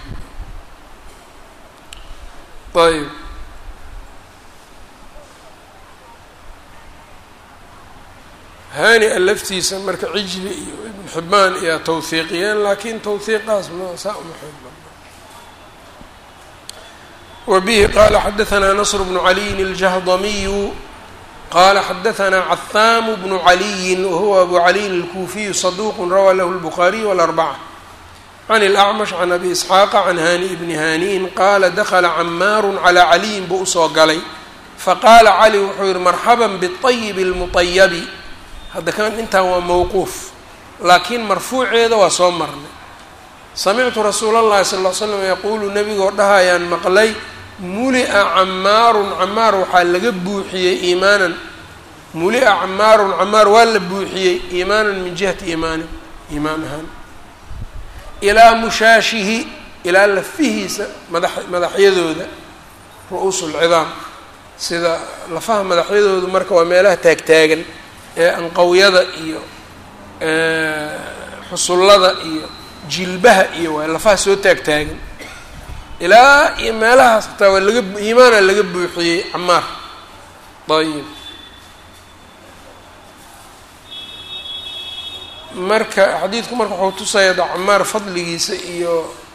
ayb hani-a laftiisa marka cijli iyo ibn xibaan iyaa tawhiiqiyeen laakiin tawhiiqaas ma saa uma xoog badna wa bihi qaala xadahanaa nasr bnu caliyin aljahdamiyu qala xadahanaa cathaamu bnu caliyin wahuwa abu caliyin alkuufiyu saduuq rawaa lahu lbukhaariy walarbaca can اlacmash can abi isxaaqa can hani bni haniin qaala dakla camaaru calaa caliyin buu usoo galay faqaala cali wuxuu yihi marxaba biطayib اlmuطayabi hadda kan intan waa mowquuf laakiin marfuuceeda waa soo marnay samictu rasuula اllahi sal ll slam yaquulu nebigoo dhahayaan maqlay mulia camaarun camaar waxaa laga buuxiyey iimaanan mulia camaarun camaar waa la buuxiyey iimaanan min jihati iimaanin iimaan ahaan ilaa mushaashihi ilaa lafihiisa madax madaxyadooda ru-uus lcidaam sida lafaha madaxyadoodu marka waa meelaha taagtaagan ee anqawyada iyo xusullada iyo jilbaha iyo waa lafaha soo taagtaagan ilaa iyo meelahaas hataa waa laga iimaana laga buuxiyey camaar ayib marka xadiidku marka wuxuu tusaya da camaar fadligiisa iyo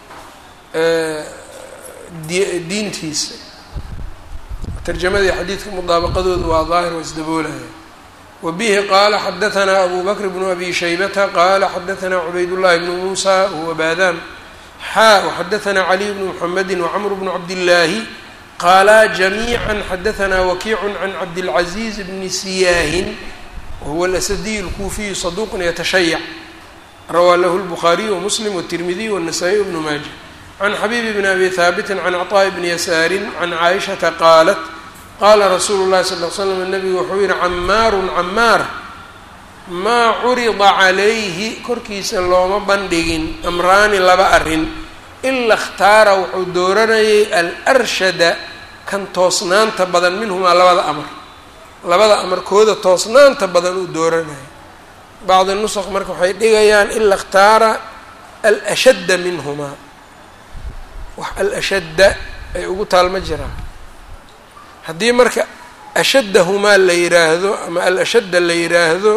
di diintiisa tarjamadii xadiidka mudaabaqadooda waa daahir waa isdaboolaya wa bihi qaala xadahanaa abu bakr bnu abi shaybata qaala xadahanaa cubaydullahi bnu muusa huwa baadaan xaa waxadahanaa caliy bnu muxamedi wacmr bnu cabdillaahi qaalaa jamiica xadahanaa wakiicu can cabdilcaziiz bni siyaahin wahuwa alasadiy alkuufiyu saduuqun yatashayac rawaa lahu lbukhaariy wamuslim wtirmidiy wanasaa-iy bnu maaja can xabiibi bni abi haabitin can cطaa'i bni yasaarin can caaishata qaalat qaala rasuulu llahi sal l slam nabigu wuxuu yihi camaarun camaar maa curida calayhi korkiisa looma bandhigin amraani laba arrin ila اkhtaara wuxuu dooranayay alarshada kan toosnaanta badan minhumaa labada amar labada amarkooda toosnaanta badan uu dooranaya bacdi nusq marka waxay dhigayaan ila اkhtaara alashadda minhumaa wax alashadda ay ugu taalma jiraan haddii marka ashaddahumaa la yiraahdo ama alashadda la yiraahdo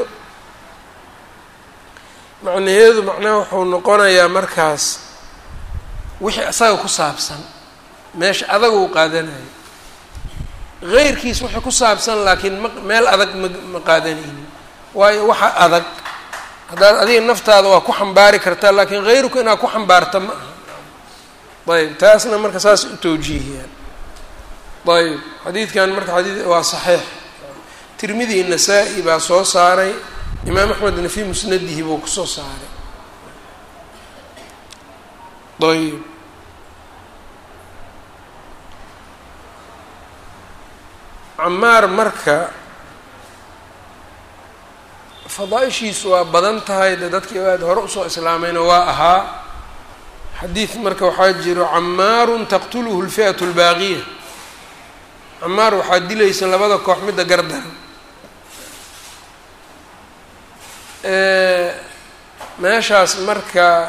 macnaheedu macnaha wuxuu noqonayaa markaas wixii asaga ku saabsan meesha adaga uu qaadanayo heyrkiis wixii ku saabsan laakiin ma meel adag ma ma qaadanaynin waayo waxa adag haddaad adiga naftaada waa ku xambaari kartaa laakiin heyrku inaad ku xambaarta ma aha ayb taasna marka saas u tawjiihiyaan ayb xadiidkan marka xadii waa saxiix tirmidi nasaa-i baa soo saaray imaam axmedna fii musnadihi buu kusoo saaray ayb camaar marka fadaa-ishiisu waa badan tahay de dadkii aad hore usoo islaamayna waa ahaa xadiid marka waxaa jiro camaarun taqtuluhu lfi'atu lbaaqiya camaar waxaa dilaysa labada koox midda gardaran meeshaas marka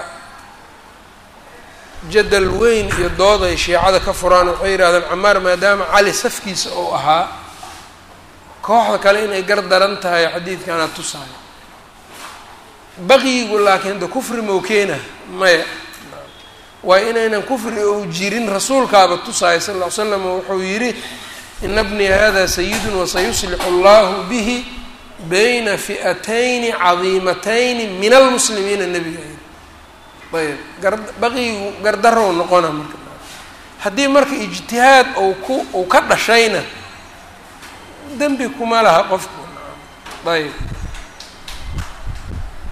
jadal weyn iyo dood ay shiicada ka furaan waxay yidhahdeen camaar maadaama cali safkiisa uu ahaa kooxda kale inay gar daran tahay xadiidkaana tusaayo baqiyigu laakiin de kufri mau keena maya waayo inaynan kufri ou jirin rasuulkaaba tusaayo sal ll ly slam wuxuu yidhi ina bnii hada sayidun wasayuslixu allahu bihi bayna fi'atayni cadiimatayni min almuslimiina nebiga ayb gar baqiyigu gardarow noqona marka haddii marka ijtihaad ou ku uu ka dhashayna dembi kuma laha qofku ayb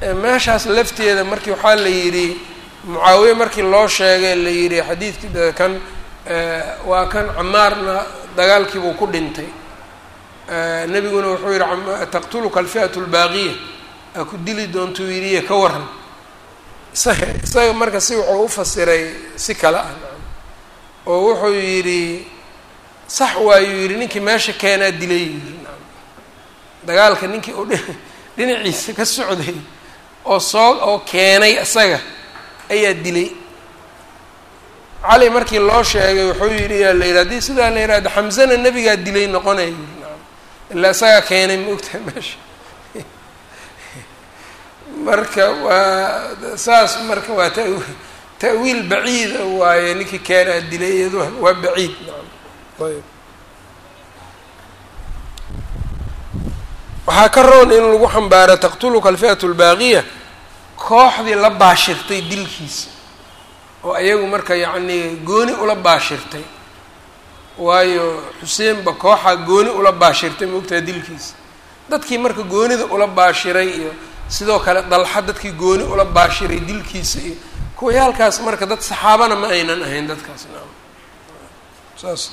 meeshaas lafteeda markii waxaa la yidhi mucaawiye markii loo sheegay la yidhi xadiidkii kan waa kan camaarna dagaalkiibuu ku dhintay nebiguna wuxuu yihi taqtuluka alfi'atu albaaqiya aa ku dili doontuu yidhiye ka waran isaga isaga marka si wuxuu u fasiray si kale ah oo wuxuu yidhi sax waayuu yidhi ninkii meesha keenaa dilay yidhi dagaalka ninkii uu dhinaciisa ka socday oo soo oo keenay isaga ayaa dilay cali markii loo sheegay wuxuu yidhi yaa la yidhi haddii sidaa la yidhahdo xamsana nebigaa dilay noqonaya yidhi ilaa isagaa keenay ma ogtahay meesha marka waa saas marka waa ta ta'wiil baciida waaye ninkii keenaa dilay iyado waa baciid nacam ayb waxaa ka roon in lagu xambaaro taqtuluka alfi'atu albaaqiya kooxdii la baashirtay dilkiisa oo ayagu marka yacnii gooni ula baashirtay waayo xuseenba kooxaa gooni ula baashirtay maogtaha dilkiisa dadkii marka goonida ula baashiray iyo sidoo kale dalxa dadkii gooni ula baashiray dilkiisa iyo kuwayaalkaas marka dad saxaabana ma aynan ahayn dadkaas naam saas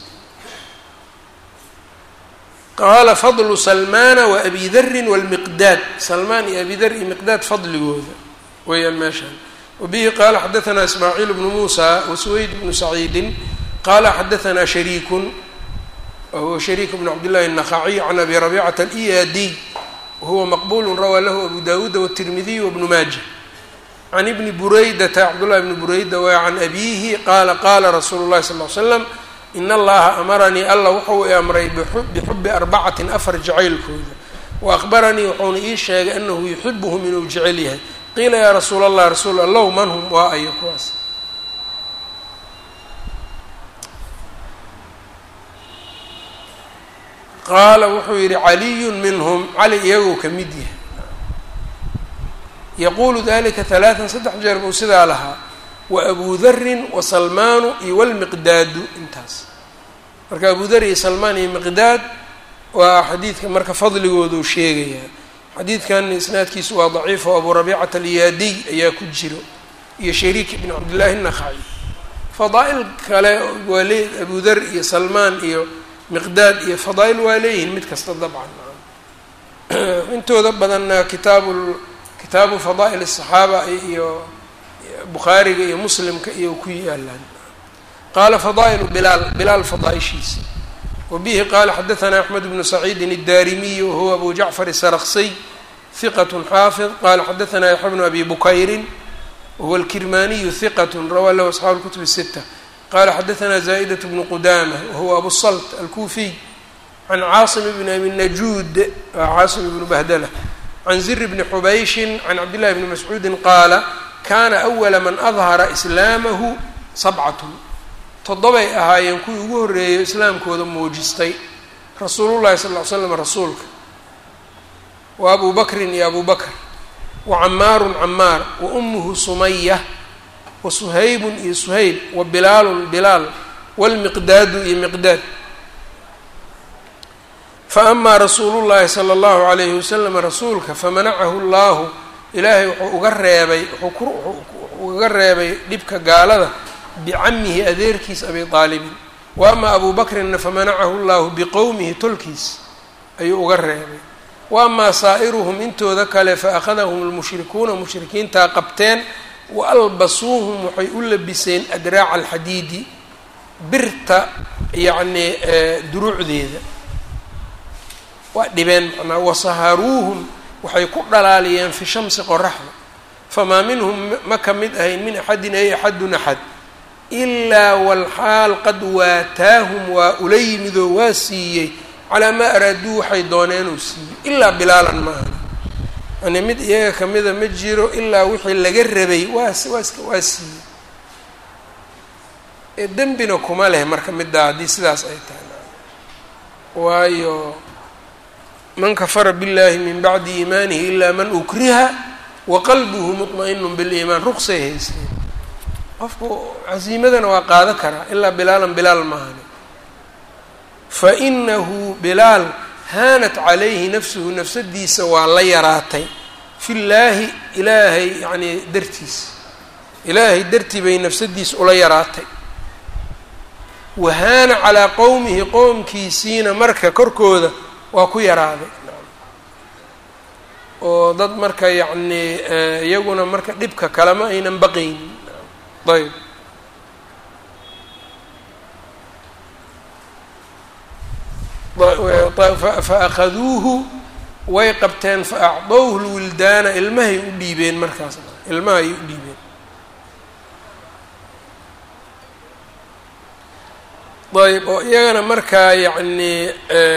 qaala fadlu salmaana wa abi darin walmiqdaad salmaan iyo abi dar iyo miqdaad fadligooda weeyaan meeshaan wabihi qaala xadaanaa ismaaciil bnu muusa wasuweyd bnu saciidin qaala xadaanaa shariikun wahuwa shariik bnu cabdillahi الnakhaciy can abi rabicata aliyadiy wahuwa maqbulu rawaa lahu abu dawuuda wالtirmidiy wbnu maaja can ibni buraydata cabdullahi bni bureyda wa can abiihi qaala qaala rasuulu llahi sal l slam in allaha amaranii alla wuxuu i amray bixubi arbacatin afar jacaylkooda wa akhbaranii wuxuuna ii sheegay anahu yuxibuhum inuu jecel yahay qiila yaa rasuula allah rasuul allow man hum waa ayo kuwaas qaala wuxuu yidhi caliyun minhum cali iyagoo ka mid yahay yaquulu dalika halaatan saddex jeer buu sidaa lahaa wa abu darin wa salmaanu iyo walmiqdaadu intaas marka abu dar iyo salmaan iyo miqdaad waa xadiidka marka fadligooduu sheegayaa xadiidkan isnaadkiisu waa daciif oo abu rabiicata alyaadiy ayaa ku jiro iyo shariik ibn cabdillahi الnakhaci fadaa'il kale waa lee abu dar iyo salmaan iyo miqdaad iyo fadaa'il waa leeyihiin mid kasta dabcan intooda badanna kitaabu kitaabu fadaa'il الصaxaaba iyo bukhaariga iyo muslimka iyo ku yaalaan qaala fadaa'ilu bilaal bilaal fadaaishiisa wa bihi qaala xadaanaa axmed bnu saciidin الdarimiy wahuwa abu jacfar الsarksiy hiqat xaafid qala xadaanaa yaxya bnu abi bukayrin wahuwa alkirmaniyu hiqat rawaa lahu asxaabu اlkutub الsita qala xadaanaa zaa'idaة bnu qudama wahuwa abu salt alkufiy can caasim bni abi najuud caasim ibnu bahdala can zir bni xubayshin can cabdillahi bni mascuudin qaala kaana awala man adhara islaamahu sabcatun toddobay ahaayeen kuwii ugu horreeyo islaamkooda muujistay rasuulullahi sal ll ly slam rasuulka wa abu bakrin iyo abu bakr wa camaarun camaar wa ummuhu sumaya wa suhaybun iyo suhayb wa bilaalun bilaal walmiqdaadu iyo miqdaad faama rasuulu llahi sala allahu alayhi wasalam rasuulka famanacahu llahu ilaahay wuxuu uga reebay wuxuu uga reebay dhibka gaalada bicamihi adeerkiis abi aalibin wa ama abu bakrinna famanacahu llahu biqowmihi tolkiis ayuu uga reebay wa amaa saa'iruhum intooda kale faأkhadahum lmushrikuuna mushrikiintaa qabteen wa albasuuhum waxay u labiseen adraaca alxadiidi birta yacnii duruucdeeda waa dhibeen macnaa wasaharuuhum waxay ku dhalaaliyeen fi shamsi qoraxda famaa minhum ma ka mid ahayn min axadin ay axadun axad ilaa walxaal qad waataahum waa ula yimidoo waa siiyey calaa maa araaduu waxay dooneenuu siiyey ilaa bilaalan ma ahna yani mid iyaga kamida ma jiro ilaa wixii laga rabay waa waa iska waa siiyey ee dembina kuma leh marka middaa haddii sidaas ay tahay waayo man kafara biاllahi min bacdi iimaanihi ilaa man ukriha waqalbuhu muطma'inu biliimaan ruqsay haysteen qofku casiimadana waa qaado karaa ilaa bilaalan bilaal maahani fainahu bilaal haanat calayhi nafsuhu nafsadiisa waa la yaraatay fi llaahi ilaahay yacnii dartiis ilaahay dartii bay nafsadiis ula yaraatay wahaana calaa qowmihi qowmkiisiina marka korkooda waa ku yaraaday oo dad marka yacnii iyaguna marka dhibka kalema aynan baqaynin ayb fa akhaduuhu way qabteen fa acdowhu lwildaana ilmahay u dhiibeen markaas ilmahay u dhiibeen ayb oo iyagana markaa yacnii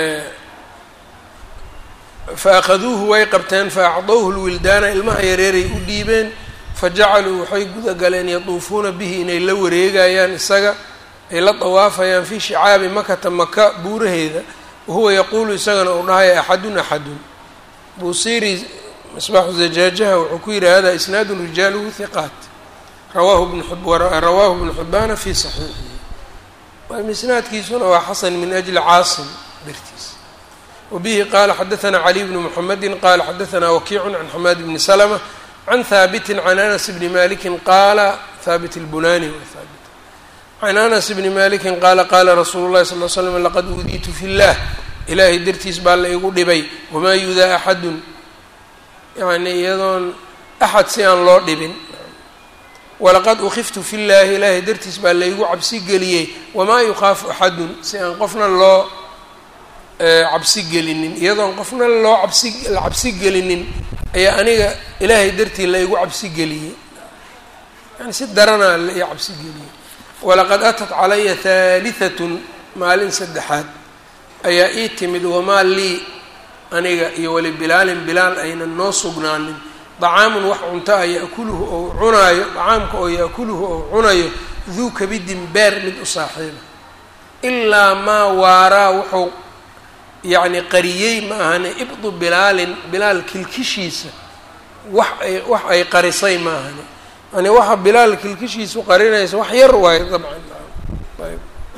fa akhaduuhu way qabteen fa acdowhu lwildaana ilmaha yareeray u dhiibeen fajacaluu waxay guda galeen yatuufuuna bihi inay la wareegayaan isaga ay la dawaafayaan fii shicaabi makata maka buuraheeda wahuwa yaquulu isagana uu dhahaya axadun axadun buusiri misbaaxu zajaajaha wuxuu ku yihi hada isnaadun rijaaluhu hiqaat rawaahu bnrawaahu bnu xibbaana fi saxiixihi isnaadkiisuna waa xasan min ajli caasim dartiis wabihi qaala xadaثna caliy bnu mxamedi qala xadaثna wakiicu can xamaad bni slma can haabiti can anas bni maliki qaala haabit اlbunani haabit can anas bni maliki qaala qaala rasuulu اlahi sal l slm laqad uudiitu fi اllah ilaahay dartiis baa la igu dhibay wamaa yudaa axadun yani iyadoon axad si aan loo dhibin walaqad ukiftu fi llaahi ilaahay dartiis baa laygu cabsi geliyey wamaa yukhaafu axadun si aan qofna loo cabsi gelinin iyadoon qofna loo cabsi la cabsi gelinin ayaa aniga ilaahay dartii laygu cabsi geliyey yani si daranaa la ii cabsi geliyey walaqad atat calaya haalihatun maalin saddexaad ayaa ii timid wamaa lii aniga iyo wali bilaalin bilaal aynan noo sugnaanin dacaamun wax cunto a yaakuluhu ou cunaayo dacaamka oo yaakuluhu ou cunayo duu kabidin beer mid u saaxiiba ilaa maa waaraa wuxuu yacni qariyey ma ahane ibdu bilaalin bilaal kilkishiisa wax ay wax ay qarisay ma ahane yani waxa bilaal kilkishiisu qarinaysa wax yar waayo dabcan ayb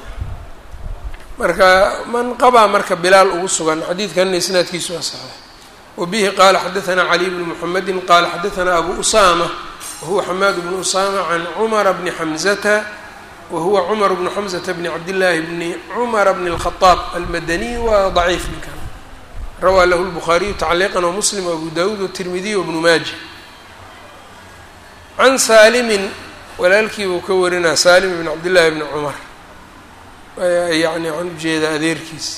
marka man qabaa marka bilaal ugu sugan xadiidkanna isnaadkiisu waa saxiix wbihi qala xadaثna caliy bn mxamedi qala xadaثna abu usama wahuwa xamaad bnu usama can cumara bni xamzata wahuwa cumar bnu xamzata bni cabdillaahi bni cumara bni اlkhطaab almadaniy waa ضaciif ninkan rawaa lahu lbukhaariyu tacliiqan wamuslim abu dawuud watirmidiy wbnu maaja can saalimin walaalkii buu ka warinaa saalim bn cabdillahi bni cumar yani aan ujeeda adeerkiis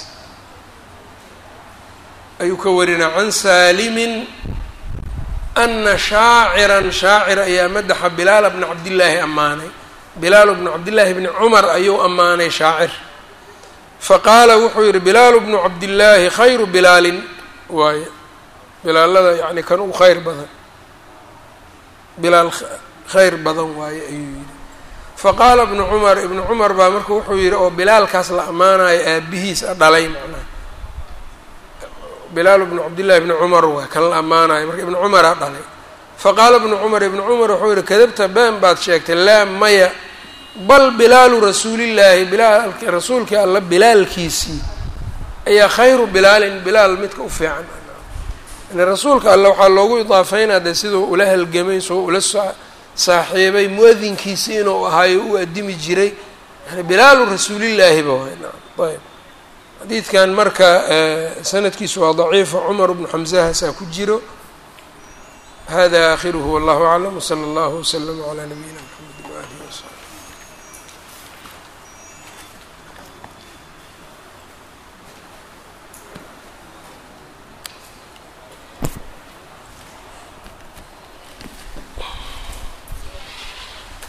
ayuu ka warinaa can saalimin ana shaaciran shaacir ayaa madaxa bilaala bna cabdillaahi ammaanay bilaalu bnu cabdillaahi bni cumar ayuu ammaanay shaacir faqaala wuxuu yihi bilaalu bnu cabdillaahi khayru bilaalin waaye bilaalada yani kan ugu khayr badan bilaal khayr badan waaye ayuu yihi faqaala ibnu cumar ibnu cumar baa marka wuxuu yihi oo bilaalkaas la ammaanayo aabihiis a dhalay macnaha bilaal bnu cabdillahi bni cumar waay kan la ammaanayo marka ibnu cumaraa dhalay faqaala ibnu cumar ibnu cumar wuxuu yihi kadabta been baad sheegtay laa maya bal bilaalu rasuulillaahi bilaal rasuulkii alla bilaalkiisii ayaa khayru bilaalin bilaal midka u fiican yani rasuulka alle waxaa loogu idaafeynaa de siduu ula halgamay soo ula saaxiibay mu-adinkiisi inuu ahaayo u addimi jiray yani bilaalu rasuulillaahiba waay ayb xadiidkan marka sanadkiisu waa daciifa cumar bnu xamsahaasaa ku jiro hada aakhiruhu wallahu aclam wsala allahu wslama calaa nabiyina mxamed